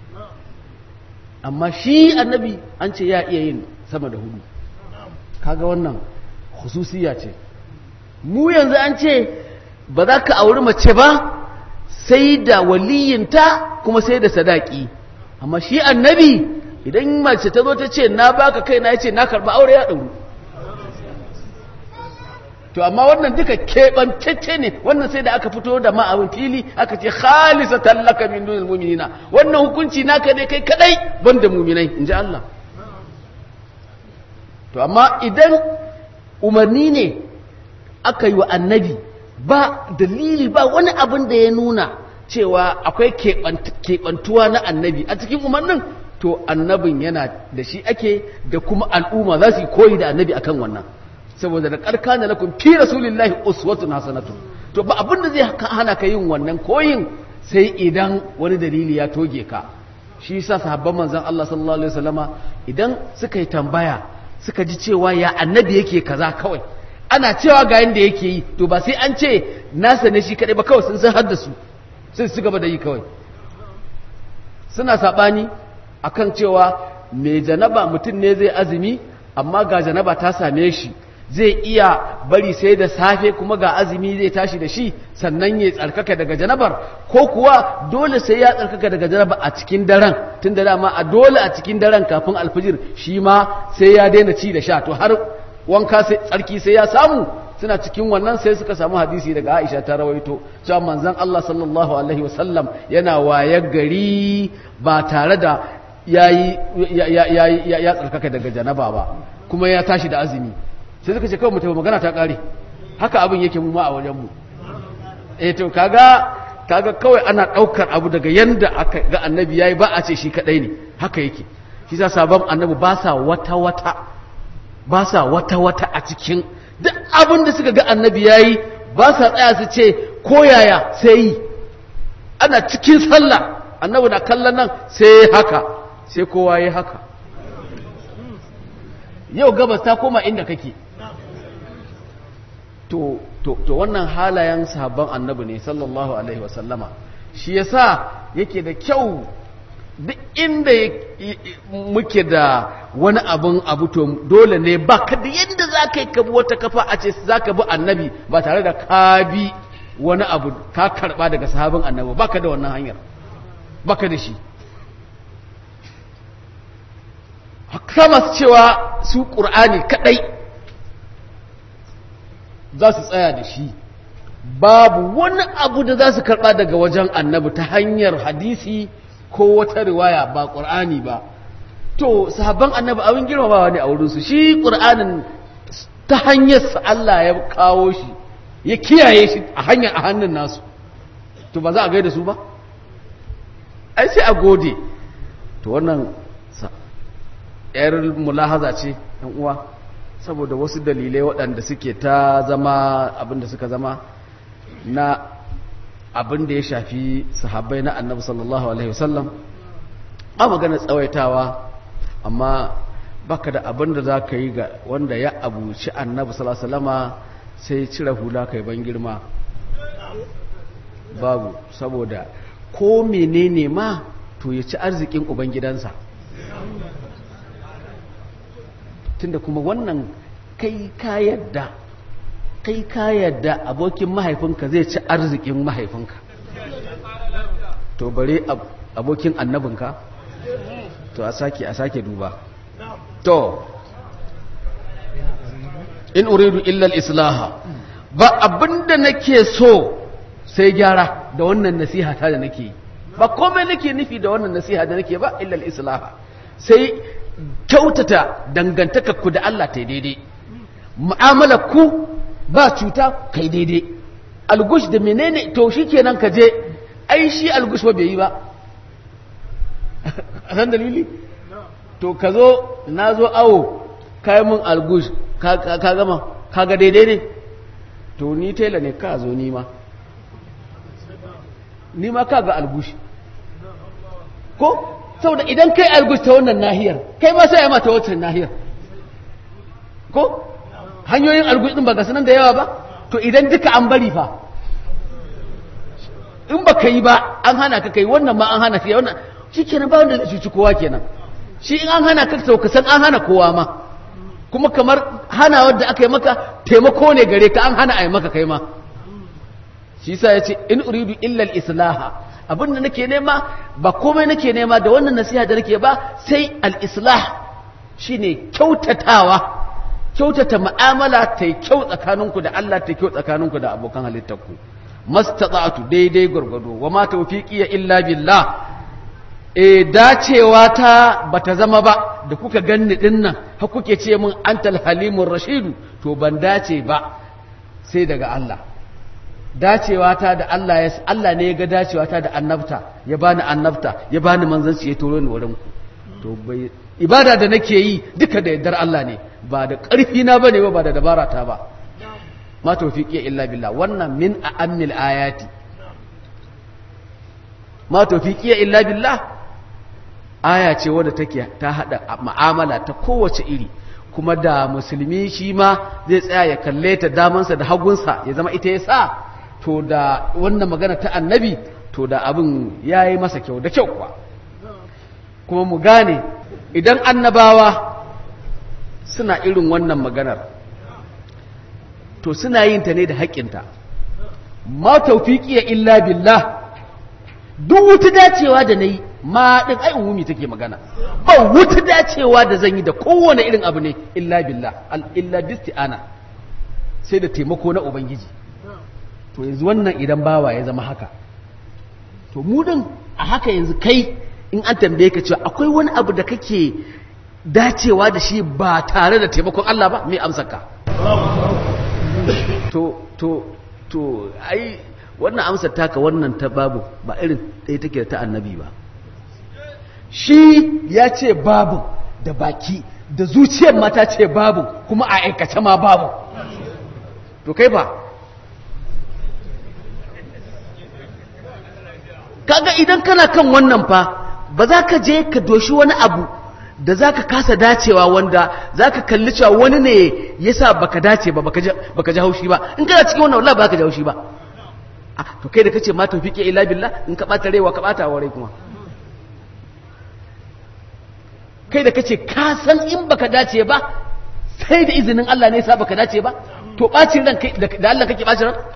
amma shi annabi an ce ya iya yin sama da hudu kaga wannan hususiya ce mu yanzu an ce ba za ka auri mace ba sai da waliyinta kuma sai da sadaki amma shi annabi idan mace ta zo ta ce na baka kai na yace na karba aure ya dauru to amma wannan duka keɓantacce ne wannan sai da aka fito da ma'abin fili aka ce khalisa tallaka min dunil mu'minina wannan hukunci naka ne kai kadai banda mu'minai inji Allah to amma idan umarni ne aka yi wa annabi ba dalili ba wani abin da ya nuna cewa akwai keɓantuwa na annabi a cikin umarnin to annabin yana da shi ake da kuma al'umma za su yi koyi da annabi akan wannan saboda da karka na lakum fi rasulillahi uswatun hasanatu to ba abin da zai hana ka yin wannan koyin sai idan wani dalili ya toge ka shi yasa sahabban manzon Allah sallallahu alaihi wasallama idan suka yi tambaya suka ji cewa ya annabi yake kaza kawai ana cewa ga yanda yake yi to ba sai an ce nasa ne shi kadai ba kawai sun san haddasu sai su gaba da yi kawai suna sabani akan cewa mai janaba mutum ne zai azumi amma ga janaba ta same shi zai iya bari sai da safe kuma ga azumi zai tashi da shi sannan ya tsarkaka daga janabar ko kuwa dole sai ya tsarkaka daga janaba a cikin daren tun da dama a dole a cikin daren kafin alfijir shi ma sai ya daina ci da sha to har wanka sai tsarki sai ya samu suna cikin wannan sai suka samu hadisi daga Aisha ta rawaito cewa manzon Allah sallallahu alaihi wasallam yana wayar gari ba tare da yayi ya tsarkaka daga janaba ba kuma ya tashi da azumi sai suka ce kawai mutum magana ta kare haka abin yake mu ma a wajen mu eh to kaga kaga kawai ana daukar abu daga yanda aka ga annabi yayi ba a ce shi kadai ne haka yake shi sa sabon annabi ba sa wata wata ba sa wata wata a cikin duk abin da suka ga annabi yayi ba sa tsaya su ce ko yaya sai yi ana cikin sallah annabi na kallon nan sai haka sai kowa yi haka yau gabas ta koma inda kake to to to wannan halayen sahabban annabi ne sallallahu alaihi wasallama shi yasa yake da kyau duk inda muke da wani abun abu to dole ne ba ka da yadda za ka yi kabi wata kafa a ce za ka bi annabi ba tare da ka bi wani abu ka karba daga sahabin annabi ba ka da wannan hanyar ba ka da shi haka masu cewa su ƙur'ani kaɗai za su tsaya da shi babu wani abu da za su karɓa daga wajen annabi ta hanyar hadisi ko wata riwaya ba ƙur'ani ba to sahabban annabi abin girmamawa ne a wurinsu shi ƙur'anin ta hanyar Allah ya kawo shi ya kiyaye shi a hanyar a hannun nasu to ba za a gaida su ba ai sai a gode to wannan yar mulahaza ce yan uwa saboda wasu dalilai waɗanda suke ta zama abin da suka zama na abin da ya shafi sahabbai na annabi sallallahu alaihi wasallam a magana tsawaitawa amma baka da abin da za ka yi ga wanda ya abuci annabi sallallahu alaihi wasallama sai cire hula kai ban girma babu saboda ko menene ma to ya ci arzikin ubangidansa tunda kuma wannan kai ka yadda kai ka yadda abokin mahaifinka zai ci arzikin mahaifinka to bare abokin annabinka to a sake a sake duba to in uridu illa al-islaha ba abinda nake so sai gyara da wannan nasiha ta da nake ba komai nake nufi da wannan nasiha da nake ba illa al-islaha sai kyautata dangantaka ku da Allah ta daidai mu'amalar ku ba cuta kai daidai algush da menene to shikenan ka je ai shi algush ba bai yi ba a san dalili to ka zo na zo awo kai mun algush ka gama ka ga daidai ne to ni tela ne ka zo nima nima ka ga algush ko saboda idan kai algus ta wannan nahiyar kai ma sai ya mata wancan nahiyar ko hanyoyin algus din ba ga sanan da yawa ba to idan duka an bari fa in ba ka yi ba an hana ka kai wannan ma an hana ka wannan shi kenan ba wanda zai cuci kowa kenan shi in an hana ka sau ka san an hana kowa ma kuma kamar hana wadda aka yi maka taimako ne gare ka an hana a yi maka kai ma shi sa ya ce in uridu illal islaha abin da nake nema ba komai nake nema da wannan nasiha da nake ba sai al-islah shine kyautatawa kyautata mu'amala ta kyau tsakaninku da Allah ta kyau tsakaninku da abokan halittarku mastata'tu daidai gurgudu wa ma tawfiqi illa billah e dacewa ta bata zama ba da kuka ganni dinnan har kuke ce min antal halimur rashidu to ban dace ba sai daga Allah dacewa ta da Allah ya Allah ne ya ga dacewa ta da annabta ya bani annabta ya bani manzanci ya turo ni wurin ku to bai ibada da nake yi duka da yardar Allah ne ba da ƙarfi na bane ba ba da dabara ta ba ma tawfiqi illa billah wannan min a'ammil ayati ma tawfiqi illa billah aya ce wadda take ta hada mu'amala ta kowace iri kuma da musulmi shi ma zai tsaya ya kalle ta damansa da hagunsa ya zama ita ya sa to da wannan magana ta annabi to da abin ya yi masa kyau da kyau kuwa kuma mu gane idan annabawa suna irin wannan maganar to suna yin ta ne da haƙƙinta ma taufiƙiya illa billah duk wuta dacewa da na yi ma ɗin ai umumi take magana ba wuta dacewa da zan yi da kowane irin abu ne illa billah illa bisti'ana sai da taimako na ubangiji to yanzu wannan idan bawa ya zama haka to mu din a haka yanzu kai in an tambaye ka cewa akwai wani abu da kake dacewa da shi ba tare da taimakon Allah ba mai amsar ka to to to ai wannan amsar taka wannan ta babu ba irin ɗaya take da ta annabi ba shi ya ce babu da baki da zuciyar mata ce babu kuma a aikace ma babu to kai ba kaga idan kana kan wannan fa ba za ka je ka doshi wani abu da za ka kasa dacewa wanda za ka kalli cewa wani ne ya sa baka dace ba baka ji haushi ba in kana cikin wannan wallah ba ka ji haushi ba to kai da kace ma tawfiqi illa billah in ka bata rewa ka bata wa rai kuma kai da kace ka san in baka dace ba sai da izinin Allah ne sa baka dace ba to bacin ran kai da Allah kake bacin ran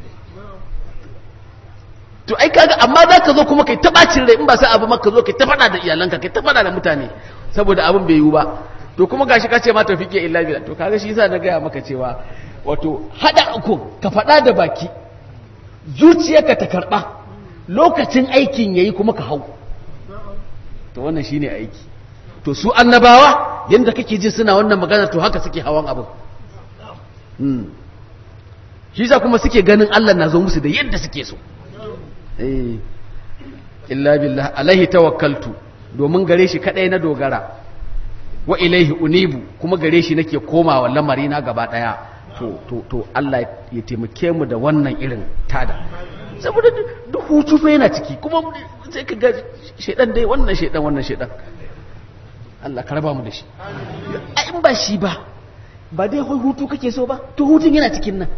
to ai kaga amma za ka zo kuma kai ta bacin rai in ba sai abu maka zo kai ta fada da iyalanka kai ta fada da mutane saboda abin bai yiwu ba to kuma gashi ka ce ma tawfiqi illa billah to kaga shi yasa na gaya maka cewa wato hada uku ka fada da baki zuciyarka ta karba lokacin aikin yayi kuma ka hau to wannan shine aiki to su annabawa yanda kake jin suna wannan magana to haka suke hawan abu hmm shi yasa kuma suke ganin Allah na zo musu da yadda suke so eh illa billah alaihi tawakkaltu domin gare shi kadai na dogara wa ilaihi unibu kuma gare shi nake komawa lamari na gaba daya to to to Allah ya taimake mu da wannan irin tada saboda duk hutu fa yana ciki kuma sai ka ga shedan dai wannan shedan wannan shedan Allah ka raba mu da shi a in ba shi ba ba dai hutu kake so ba to hutun yana cikin nan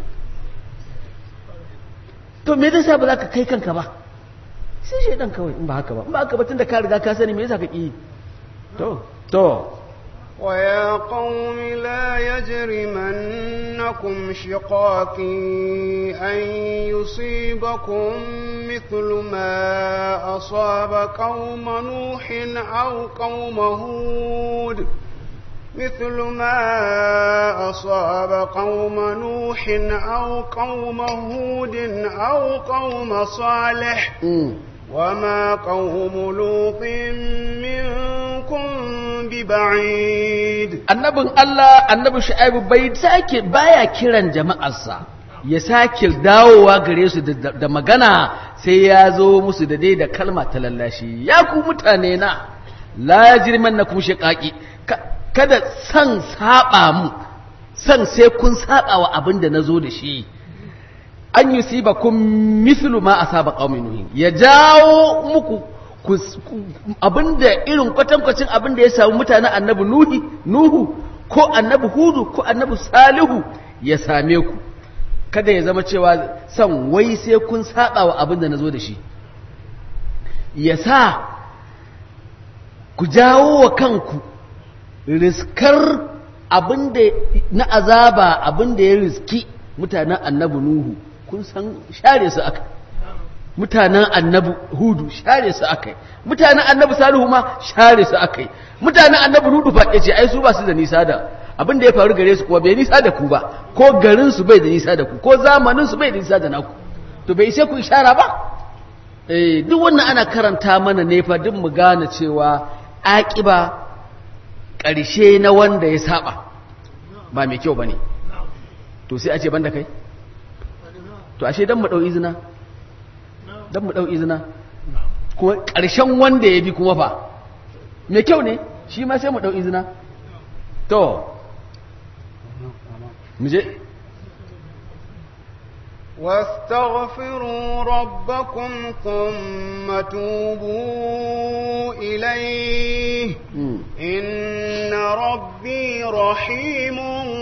to me zai sa ba za ka kai kanka ba sai shaidan kawai in ba haka ba in ba haka ba tunda ka riga ka sani me yasa ka ki to to ويا قوم لا يجرمنكم شقاقي أن يصيبكم مثل ما أصاب قوم نوح أو قوم هود مثل ما أصاب قوم نوح أو قوم هود أو قوم صالح وما قوم لوط منكم ببعيد annabin Allah annabi Shu'aibu bai sake baya kiran jama'arsa ya sake dawowa gare su da magana sai ya zo musu da dai da kalma ta lallashi ya ku mutane na la yajrimannakum shiqaqi kada san saba mu san sai kun saba wa abin da nazo da shi an yusibakum mithlu ma asaba qaumin nuhin ya jawo muku abinda irin kwatankwacin abinda ya samu mutanen annabi nuhi nuhu ko annabi hudu ko annabi salihu ya same ku kada ya zama cewa san wai sai kun saba wa abinda nazo da shi ya sa ku jawo wa kanku riskar abinda na azaba abinda ya riski mutanen annabi nuhu kun san share su aka mutanen annabi hudu share su akai mutanen annabi salihu ma share su akai mutanen annabi hudu fa yace ai su ba su da nisa da abin da ya faru gare su kuwa bai nisa da ku ba ko garin su bai da nisa da ku ko zamanin su bai da nisa da naku to bai sai ku ishara ba eh duk wannan ana karanta mana ne fa duk mu gane cewa aqiba ƙarshe na wanda ya saba ba mai kyau bane to sai a ce banda kai to ashe dan mu dau izina dan mu dau izina kuma ƙarshen wanda ya bi kuma fa mai kyau ne shi ma sai mu dau izina to mu je واستغفروا ربكم ثم توبوا إليه إن ربي رحيم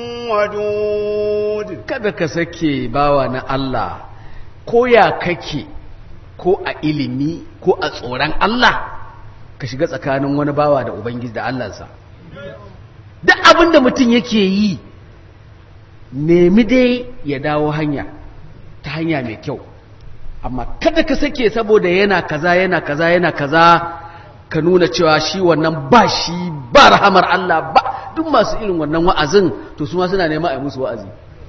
ودود kada ka sake bawa na Allah ko ya kake ko a ilimi ko a tsoron Allah ka shiga tsakanin wani bawa da Ubangiji da Allahnsa duk abin da mutum yake yi nemi dai ya dawo hanya ta hanya mai kyau amma kada ka sake saboda yana kaza yana kaza yana kaza ka nuna cewa shi wannan ba shi ba rahamar Allah ba duk masu irin wannan wa'azin to su ma suna nema a yi musu wa'azi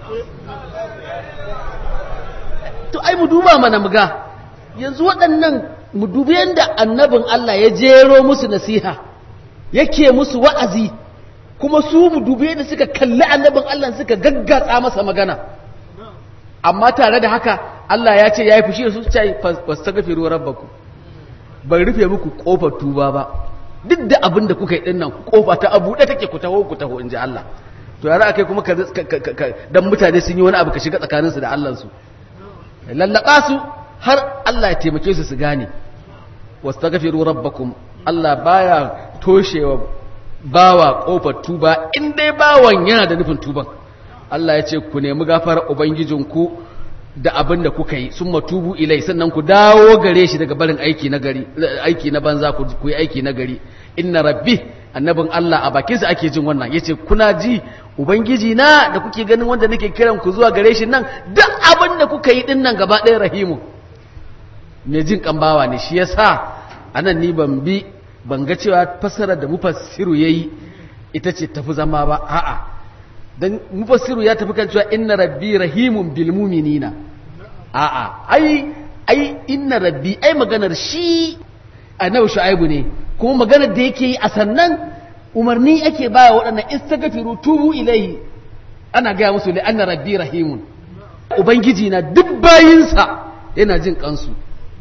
to ai mu duba mana muga yanzu waɗannan mu dubi yadda annabin Allah ya jero musu nasiha yake musu wa'azi kuma su mu dubi yadda suka kalli annabin Allah suka gaggatsa masa magana amma tare da haka Allah ya ce ya yi fushi da su ce fastaghfiru rabbakum ban rufe muku kofar tuba ba duk da abin da kuka yi din nan kofa ta abu da take ku taho ku taho inji Allah to yara akai kuma ka dan mutane sun yi wani abu ka shiga tsakaninsu da Allah su lallaka su har Allah ya taimake su su gane wastaghfiru rabbakum Allah baya toshewa bawa kofar tuba in dai bawan yana da nufin tuban Allah ya ce ku nemi gafarar ubangijinku da abin da kuka yi sun matubu ilai sannan ku dawo gare shi daga barin aiki na gari aiki na banza ku yi aiki na gari inna rabbi annabin Allah a bakinsa ake jin wannan yace kuna ji ubangiji na da kuke ganin wanda nake kiran ku zuwa gare shi nan duk abin da kuka yi din nan gaba ɗaya rahimu me jin kambawa ne shi yasa anan ni ban bi ban ga cewa fasarar da mufassiru yayi ita ce tafi zama ba a'a dan mufassiru ya tafi kan cewa inna rabbi rahimun bil mu'minina a'a ai ai inna rabbi ai maganar shi annabi shu'aibu ne kuma maganar da yake yi a sannan umarni ake baya waɗannan istaghfiru tubu ilaihi ana gaya musu li anna rabbi rahimun ubangiji na duk bayinsa yana jin kansu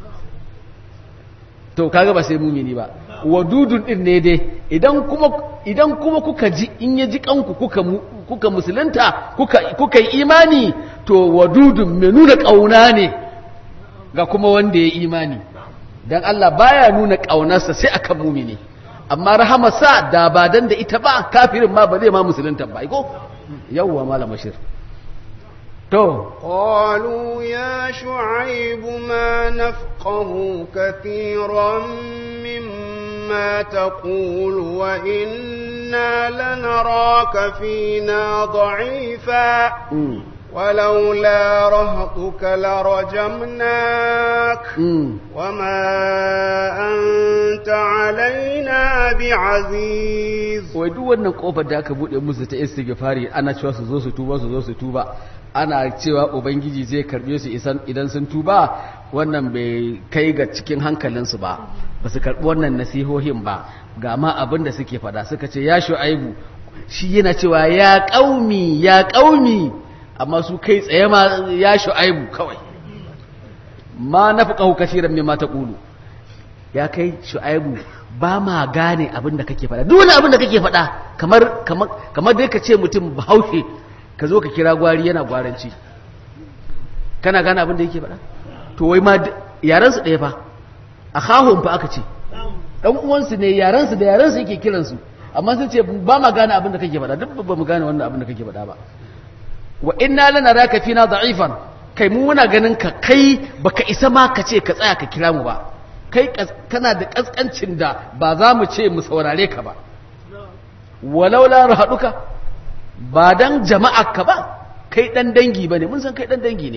to kaga ba sai mumini ba wadudun din ne dai idan kuma idan kuma kuka ji in ya ji kanku kuka kuka musulunta kuka kuka yi imani to wadudun mai nuna kauna ne ga kuma wanda ya imani dan Allah baya nuna kaunarsa sai akan mumini amma rahamarsa da ba dan da ita ba kafirin ma ba zai ma musulunta ba ko yawwa malam bashir to قالوا يا شعيب ما نفقه كثيرا مما تقول وإنا لنراك فينا ضعيفا ولولا رهطك لرجمناك وما أنت علينا بعزيز wai duk wannan kofar da aka bude musu ta istighfari ana cewa su zo su tuba su zo su tuba ana cewa ubangiji zai karbe su idan sun tuba wannan bai kai ga cikin hankalinsu ba ba su karbi wannan nasihohin ba ga ma abin da suke fada suka ce ya shu'aibu shi yana cewa ya kaumi ya kaumi amma su kai tsaye ma ya shu'aibu kawai ma nafqahu kaseeran mimma taqulu ya kai shu'aibu ba ma gane abin da kake faɗa duk wani abin da kake faɗa kamar kamar kamar dai ka ce mutum bahaushe ka zo ka kira gwari yana gwaranci kana gane abin da yake faɗa to wai ma yaran su ɗaya fa a kahun fa aka ce dan uwansu ne yaran su da yaran su yake kiran su amma sun ce ba ma gane abin da kake faɗa duk ba mu gane wannan abin da kake faɗa ba wa inna lanaraka fina da'ifan kai mu muna ganin ka kai baka isa ma ka ce ka tsaya ka kira mu ba kai kana da kaskancin da ba za mu ce mu saurare ka ba walau la rahaduka ba dan jama'a ka ba kai dan dangi bane mun san kai dan dangi ne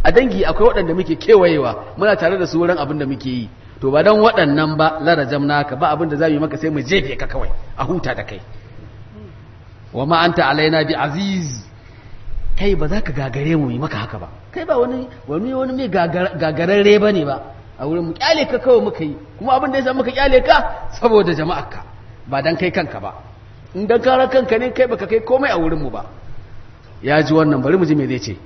a dangi akwai waɗanda muke kewayewa muna tare da su wurin abin da muke yi to ba don waɗannan ba larajam naka ba abin da za mu yi maka sai mu jefe ka kawai a huta da kai wa ma anta alaina bi aziz kai ba za ka gagare mu yi maka haka ba kai ba wani wani wani mai gagararre ba ne ba a wurin mu kyale ka kawai muka yi kuma abin da ya sa muka kyale ka saboda jama'arka ba dan kai kanka ba in dan kara kanka ne kai baka kai komai a wurin mu ba ya ji wannan bari mu ji me zai ce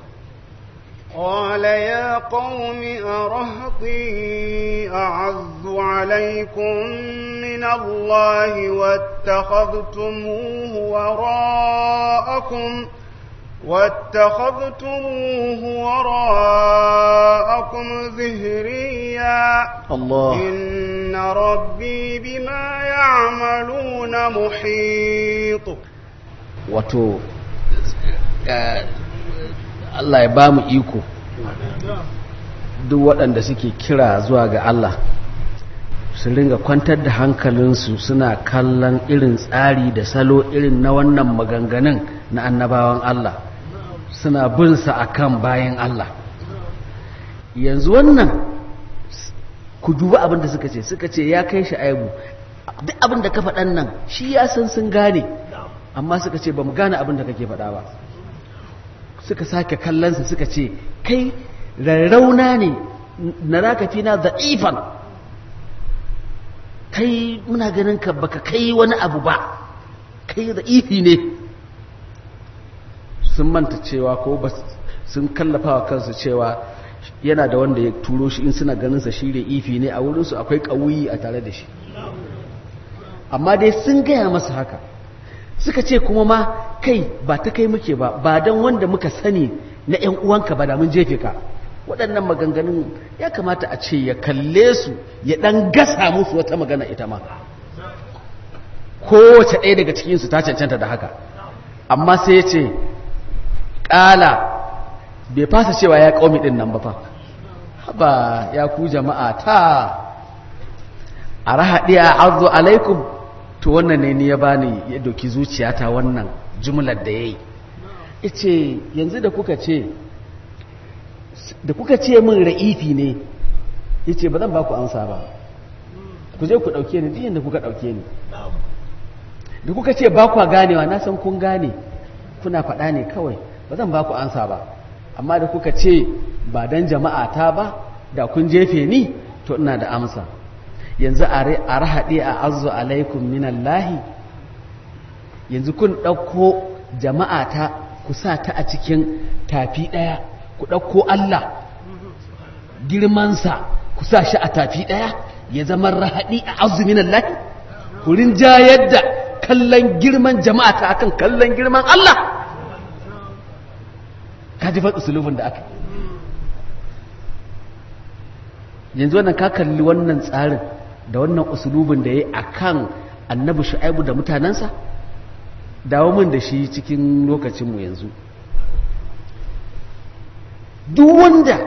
قال يا قوم أرهطي أعز عليكم من الله واتخذتموه وراءكم واتخذتموه وراءكم ظهريا الله إن ربي بما يعملون محيط wato Allah ya ba mu iko duk waɗanda suke kira zuwa ga Allah su ringa kwantar da hankalinsu suna kallon irin tsari da salo irin na wannan maganganun na annabawan Allah suna binsa a kan bayan Allah yanzu wannan ku duba abin da suka ce suka ce ya kai shi aibu duk abin da ka faɗan nan shi ya san sun gane amma suka ce ba mu gane abin da kake faɗa ba suka sake kallonsa suka ce kai rarrauna ne na raka fi na za'ifan kai muna ganin ka baka kai wani abu ba kai za'ifi ne sun manta cewa ko ba sun kallafa wa kansu cewa yana da wanda ya turo shi in suna ganinsa shi da ifi ne a wurinsu akwai ƙauyi a tare da shi amma dai sun gaya masa haka suka ce kuma ma kai ba ta kai muke ba ba don wanda muka sani na 'yan uwanka ba da mun jefe ka waɗannan maganganun ya kamata a ce ya kalle su ya ɗan gasa musu wata magana ita ma kowace ɗaya daga cikinsu ta cancanta da haka amma sai ya ce ƙala bai fasa cewa ya ƙaumi ɗin nan ba fa haba ya ku jama'a ta a rahaɗi a arzu alaikum to wannan ne ni ya bani ya doki zuciyata wannan jumlar da ya yi ce yanzu da kuka ce da kuka ce min ra'ifi ne ya ce ba zan ba ku amsa ba ku je ku ɗauke ni diyan da kuka ɗauke ni da kuka ce ba ku ganewa na san kun gane kuna faɗa ne kawai ba zan ba ku amsa ba amma da kuka ce ba don jama'a ta ba da kun jefe ni to ina da amsa yanzu a rahaɗe a azu alaikum minallahi yanzu kun ɗauko jama'a ta ku sa ta a cikin tafi ɗaya ku ɗauko Allah girmansa ku sa shi a tafi ɗaya ya zama rahaɗi a azu minallahi ku rinjayar da kallon girman jama'a ta akan kallon girman Allah ka ji faɗi sulubin da aka yanzu wannan ka kalli wannan tsarin da wannan usulubin da ya yi a kan annabi shu'aibu da mutanensa dawo min da shi cikin lokacinmu yanzu duk wanda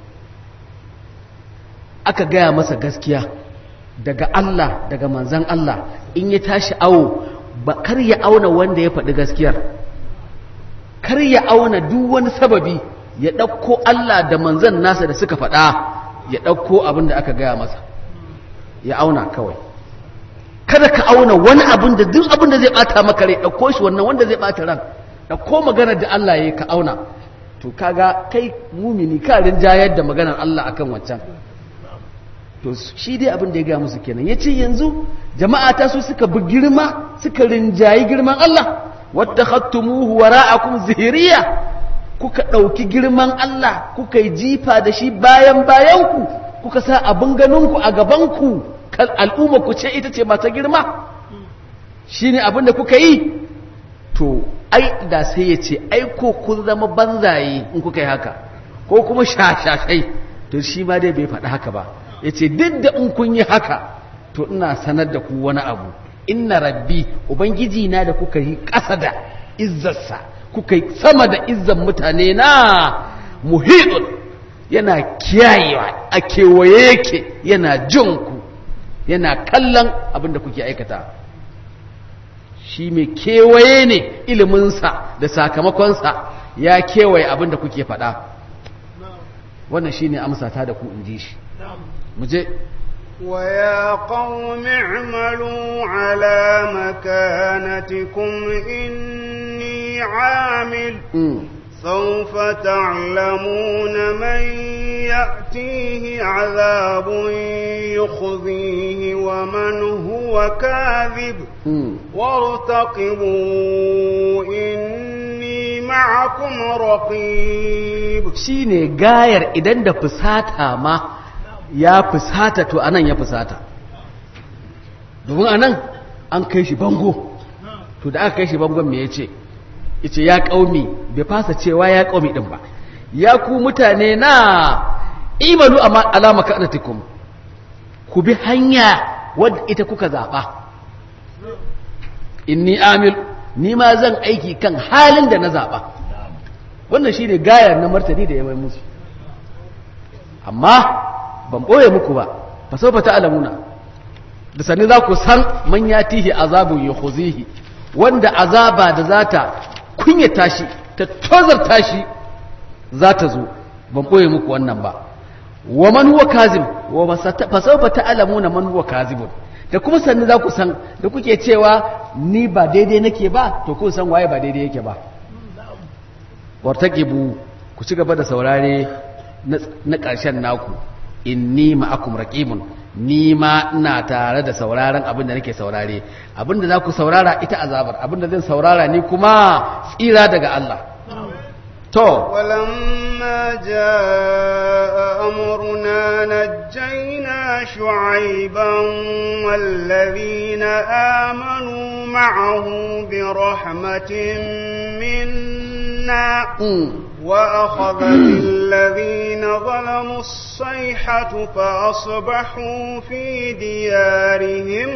aka gaya masa gaskiya daga Allah daga manzan Allah in ya tashi awo ba kar ya auna wanda ya faɗi gaskiyar kar ya auna duk wani sababi ya ɗauko Allah da manzan nasa da suka faɗa ya ɗauko abin da aka gaya masa ya auna kawai kada ka auna wani abin da duk abin da zai ɓata maka rai ɗauko shi wannan wanda zai ɓata ran ɗauko maganar da Allah ya yi ka auna to kaga kai mumini ka rinjayar da maganar Allah akan wancan to shi dai abin da ya gaya musu kenan ya ce yanzu jama'a ta su suka bi girma suka rinjayi girman Allah wata hattumuhu wara'akum zihiriya kuka ɗauki girman Allah kuka yi jifa da shi bayan bayanku kuka sa abin ganinku a gabanku al'umma ku ce ita ce mata girma shi ne abin da kuka yi to ai da sai ya ce ai ko kun zama banzaye in kuka yi haka ko kuma shashashai to shi ma dai bai faɗi haka ba ya ce duk da in kun yi haka to ina sanar da ku wani abu inna rabbi ubangiji na da kuka yi ƙasa da izzarsa kuka yi sama da izzan mutane na muhidun yana kiyayewa a kewaye yake yana jin ku yana kallon abin da kuke aikata shi mai kewaye ne iliminsa da sakamakonsa ya kewaye abin da kuke faɗa wannan shine amsa ta da ku in ji shi mu je ويا قوم اعملوا على مكانتكم إني عامل Mm. سوف تعلمون من يأتيه عذاب يخزيه ومن هو كاذب Mm. وارتقبوا إني معكم رقيب shine gayar idan da fusata ma ya fusata to anan ya fusata domin anan an kai shi bango to da aka kai shi bangon me yace yace ya kaumi bai fasa cewa ya kaumi din ba ya ku mutane na imalu amma alama kanatikum ku bi hanya wadda ita kuka zaba inni amil ni ma zan aiki kan halin da na zaba wannan shi ne gayar na martani da ya mai musu amma ban ɓoye muku ba ba sau ta alamuna da sani za ku san man ya tihi azabun ya huzihi wanda azaba da za ta kunyata shi ta tozarta shi za ta zo ban ɓoye muku wannan ba wa man huwa kazib wa fa sawfa ta'lamuna man huwa kazibun da kuma sanni za ku san da kuke cewa ni ba daidai nake ba to kun san waye ba daidai yake ba wartaqibu ku ci gaba da saurare na ƙarshen naku inni ma'akum raqibun ni ma ina tare da sauraron abin da nake saurare abin da za ku saurara ita azabar abin da zan saurara ni kuma tsira daga Allah to ولما جاء أمرنا نجينا شعيبا والذين آمنوا معه برحمة منا mm. وأخذت الذين ظلموا الصيحة فأصبحوا في ديارهم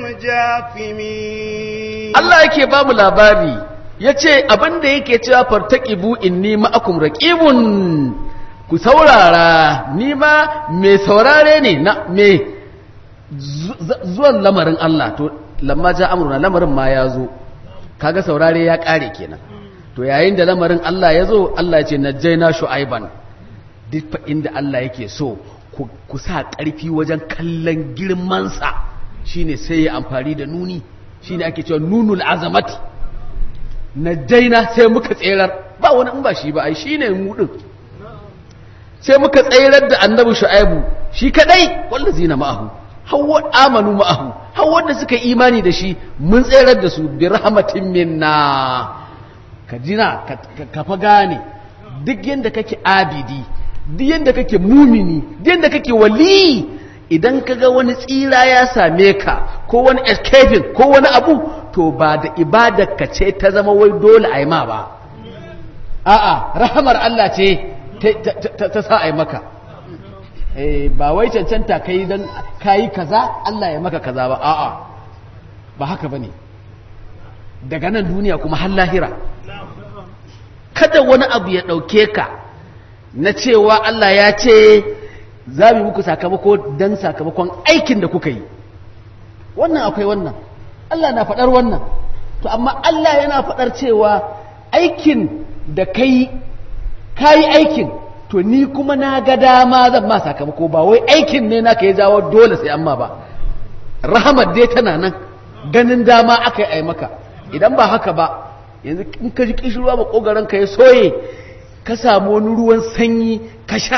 جاثمين Allah yake ba mu labari ya ce abinda yake cewa fartaƙibu inni ma'akum raƙibun ku saurara ni ma mai saurare ne na mai zuwan lamarin Allah to lamma ja amurna lamarin ma ya zo kaga saurare ya ƙare kenan to yayin da lamarin Allah ya zo Allah ya ce najjaina shu'aiban duk fa inda Allah yake so ku ku sa ƙarfi wajen kallon girmansa shine sai ya amfani da nuni shine ake cewa nunul azamati najjaina sai muka tserar ba wani in ba shi ba ai shine mu din sai muka tserar da annabi shu'aibu shi kadai wallazina ma'ahu hawa amanu ma'ahu hawa da suka yi imani da shi mun tserar da su bi rahmatin minna ka jina ka- ka- ka fa gane duk yadda kake abidi duk yadda kake mumini duk yadda kake wali idan ka ga wani tsira ya same ka ko wani escaping ko wani abu to ba da ibadar ka ce ta zama wai dole a yi ma ba a'a rahamar Allah ce ta- ta- ta ta sa a yi maka Eh, ba wai cancanta kai don kayi kaza Allah ya maka kaza ba a'a ba haka bane daga nan duniya kuma har lahira kada wani abu ya ɗauke ka na cewa Allah ya ce za mu yi muku sakamako don sakamakon aikin da kuka yi wannan akwai wannan Allah na faɗar wannan to amma Allah yana faɗar cewa aikin da kai kayi aikin to ni kuma na ga dama zan ma sakamako ba wai aikin ne naka ya jawo dole sai amma ba rahamar dai tana nan ganin dama aka yi maka idan ba haka ba yanzu in ka ji kishirwa ba kogaran ka ya soye ka samu wani ruwan sanyi ka sha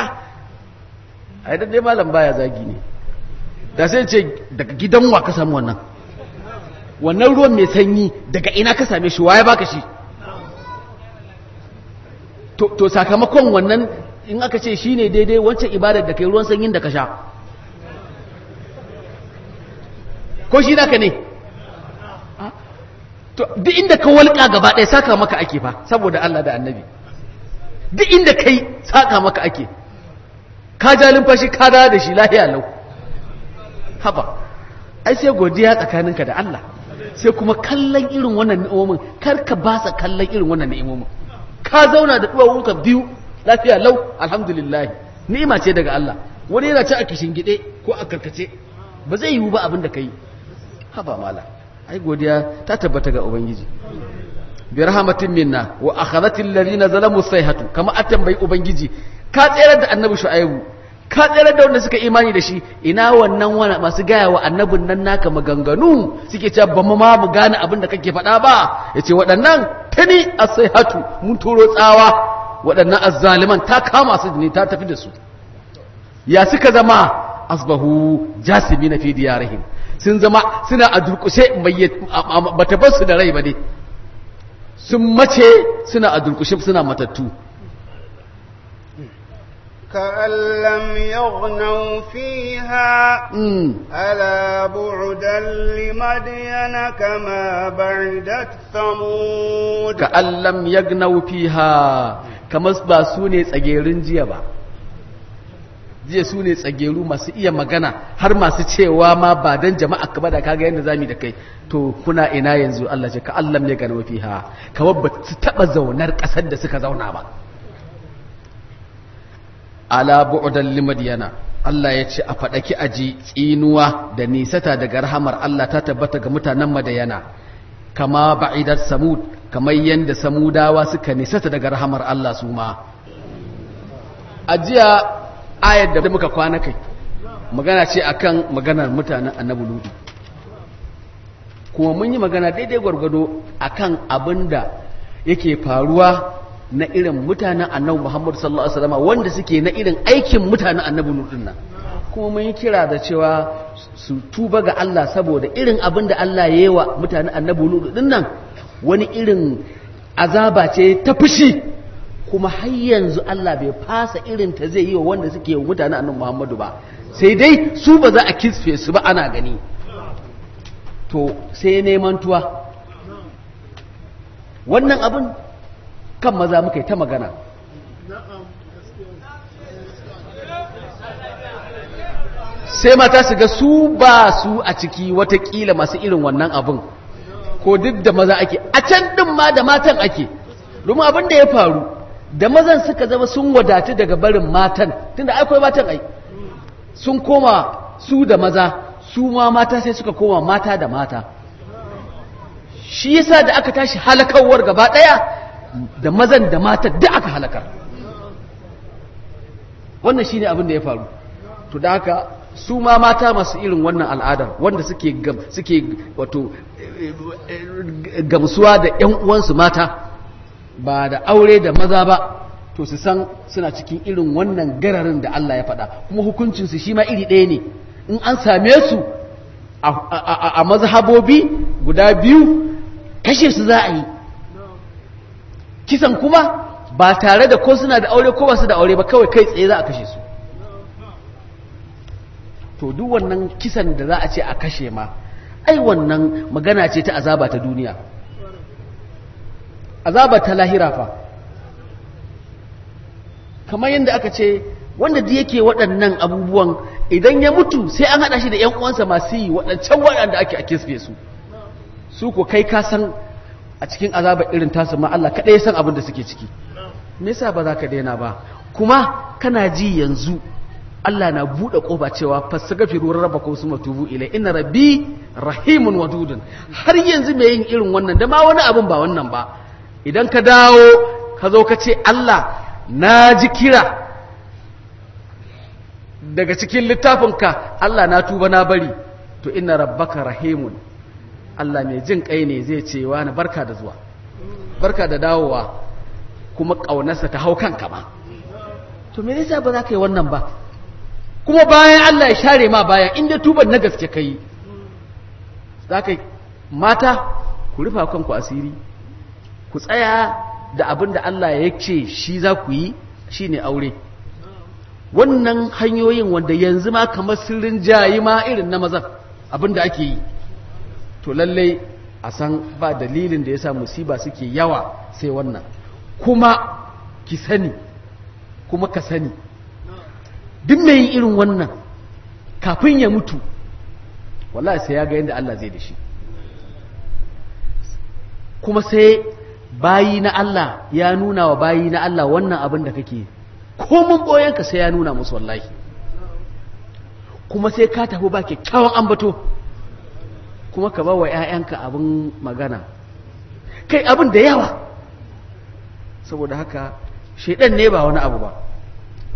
a yi dai malam baya zagi ne da sai ce daga gidan wa ka samu wannan wannan ruwan mai sanyi daga ina ka same shi waye baka shi to, to sakamakon wannan in aka ce shi ne daidai wancan ibadar da kai ruwan sanyin da ka sha ko shi naka ne to duk inda ka walƙa gaba ɗaya saka maka ake fa saboda Allah da annabi duk inda kai saka maka ake ka ja lumfashi ka dawo da shi lahiya lau haba ai sai godiya tsakaninka da Allah sai kuma kallon irin wannan ni'imomin kar ka ba sa kallon irin wannan ni'imomin ka zauna da duwawunka biyu lafiya lau alhamdulillah ni'ima ce daga Allah wani yana ci a kishin gide ko a karkace ba zai yiwu ba abin da kai haba mala ai godiya ta tabbata ga ubangiji bi rahmatin minna wa akhadhat alladhina zalamu sayhatu kama an tambayi ubangiji ka tsere da annabi shu'aibu ka tsere da wanda suka imani da shi ina wannan wani masu gaya wa annabin nan naka maganganu suke cewa ba mu ma mu gane abin da kake faɗa ba yace waɗannan tani hatu mun turo tsawa waɗannan azzaliman ta kama su ne ta tafi da su ya suka zama asbahu jasibi na fi diyarihim sun zama suna a durkushe bata bar su da rai ba ne sun mace suna a durkushe suna matattu كأن لم يغنوا فيها ألا بعدا لمدين كما بعدت ثمود كأن لم يغنوا فيها كما سباسوني تسجيرين جيبا jiya su ne tsageru masu iya magana har masu cewa ma ba don jama'a ka da kaga yadda zami da kai to kuna ina yanzu Allah ce ka Allah ne ga fiha kamar ba su taba zaunar kasar da suka zauna ba ala bu'dan limadiyana Allah ya ce a faɗaki aji tsinuwa da nisata daga rahamar Allah ta tabbata ga mutanen madayana kama ba'idat samud kamar yadda samudawa suka nisata daga rahamar Allah su ma ajiya ayar da muka kwana kai magana ce akan maganar mutanen annabi ludu kuma mun yi magana daidai gwargwado akan abin da yake faruwa na irin mutanen annabi muhammadu sallallahu alaihi wasallam wanda suke na irin aikin mutanen annabi ludu nan kuma mun yi kira da cewa su tuba ga Allah saboda irin abin da Allah ya yi wa mutanen annabi ludu din nan wani irin azaba ce ta fushi kuma har yanzu Allah bai fasa irin ta zai yi wa wanda suke wa mutane annabi Muhammadu ba sai dai su ba za a kisfe su ba ana gani to sai neman tuwa wannan abin kan maza muka yi ta magana sai mata su ga su ba su a ciki watakila masu irin wannan abin ko duk da maza ake a can din ma da matan ake domin abin da ya faru da mazan suka zama sun wadatu daga barin matan tunda akwai matan ai sun koma su da maza su ma mata sai suka koma mata da mata shi yasa da aka tashi halakawar gaba daya da mazan da mata da aka halakar wannan shine abin da ya faru to da haka su ma mata masu irin wannan al'adar wanda suke suke wato gamsuwa da ƴan uwansu mata ba da aure da maza ba to su san suna cikin irin wannan gararin da Allah ya faɗa kuma hukuncinsu shi ma iri ɗaya ne in an same su a mazhabobi guda biyu kashe su za a yi kisan kuma ba tare da ko suna da aure ko ba su da aure ba kawai kai tsaye za a kashe su to duk wannan kisan da za a ce a kashe ma ai wannan magana ce ta azaba ta duniya azaba ta lahira fa kamar yadda aka ce wanda da yake waɗannan abubuwan idan ya mutu sai an haɗa shi da 'yan uwansa masu yi waɗancan waɗanda ake a kisfe su su ko kai ka san a cikin azaba irin tasu ma Allah kaɗai ya san abin da suke ciki me yasa ba za ka daina ba kuma kana ji yanzu Allah na buɗe ƙofa cewa fasagafiru rabbakum summa tubu ilai inna rabbi rahimun wadudun har yanzu mai yin irin wannan da ma wani abin ba wannan ba idan ka dawo ka zo ka ce Allah na ji kira daga cikin littafinka Allah na tuba na bari to inna rabbaka rahimun Allah mai jin kai ne zai ce wa na barka da zuwa barka da dawowa kuma ƙaunarsa ta hau kanka ba to me yasa ba za ka yi wannan ba kuma bayan Allah ya share ma bayan inda tuban na gaske kai za ka mata ku rufa kanku asiri ku tsaya da abin da Allah ya ce shi za ku yi shi ne aure wannan hanyoyin wanda yanzu ma kamar sirrin jayi ma irin na mazan abin da ake yi to lallai a san ba dalilin da ya sa musiba suke yawa sai wannan kuma ki sani kuma ka sani duk mai yin irin wannan kafin ya mutu wallahi sai ya ga yadda Allah zai da shi kuma sai bayi na Allah ya nuna wa bayi na Allah wannan abin da kake komun boyenka sai ya nuna musu wallahi kuma sai ka tafi ba kyakkyawan ambato kuma ka ba wa 'ya'yanka abin magana kai abin da yawa saboda haka shaidan ne ba wani abu ba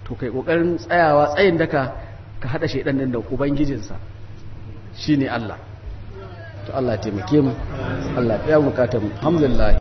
to kai kokarin tsayawa tsayin daka ka hada shaidan din da ubangijinsa shine Allah to Allah ya taimake mu Allah ya biya bukatar mu alhamdulillah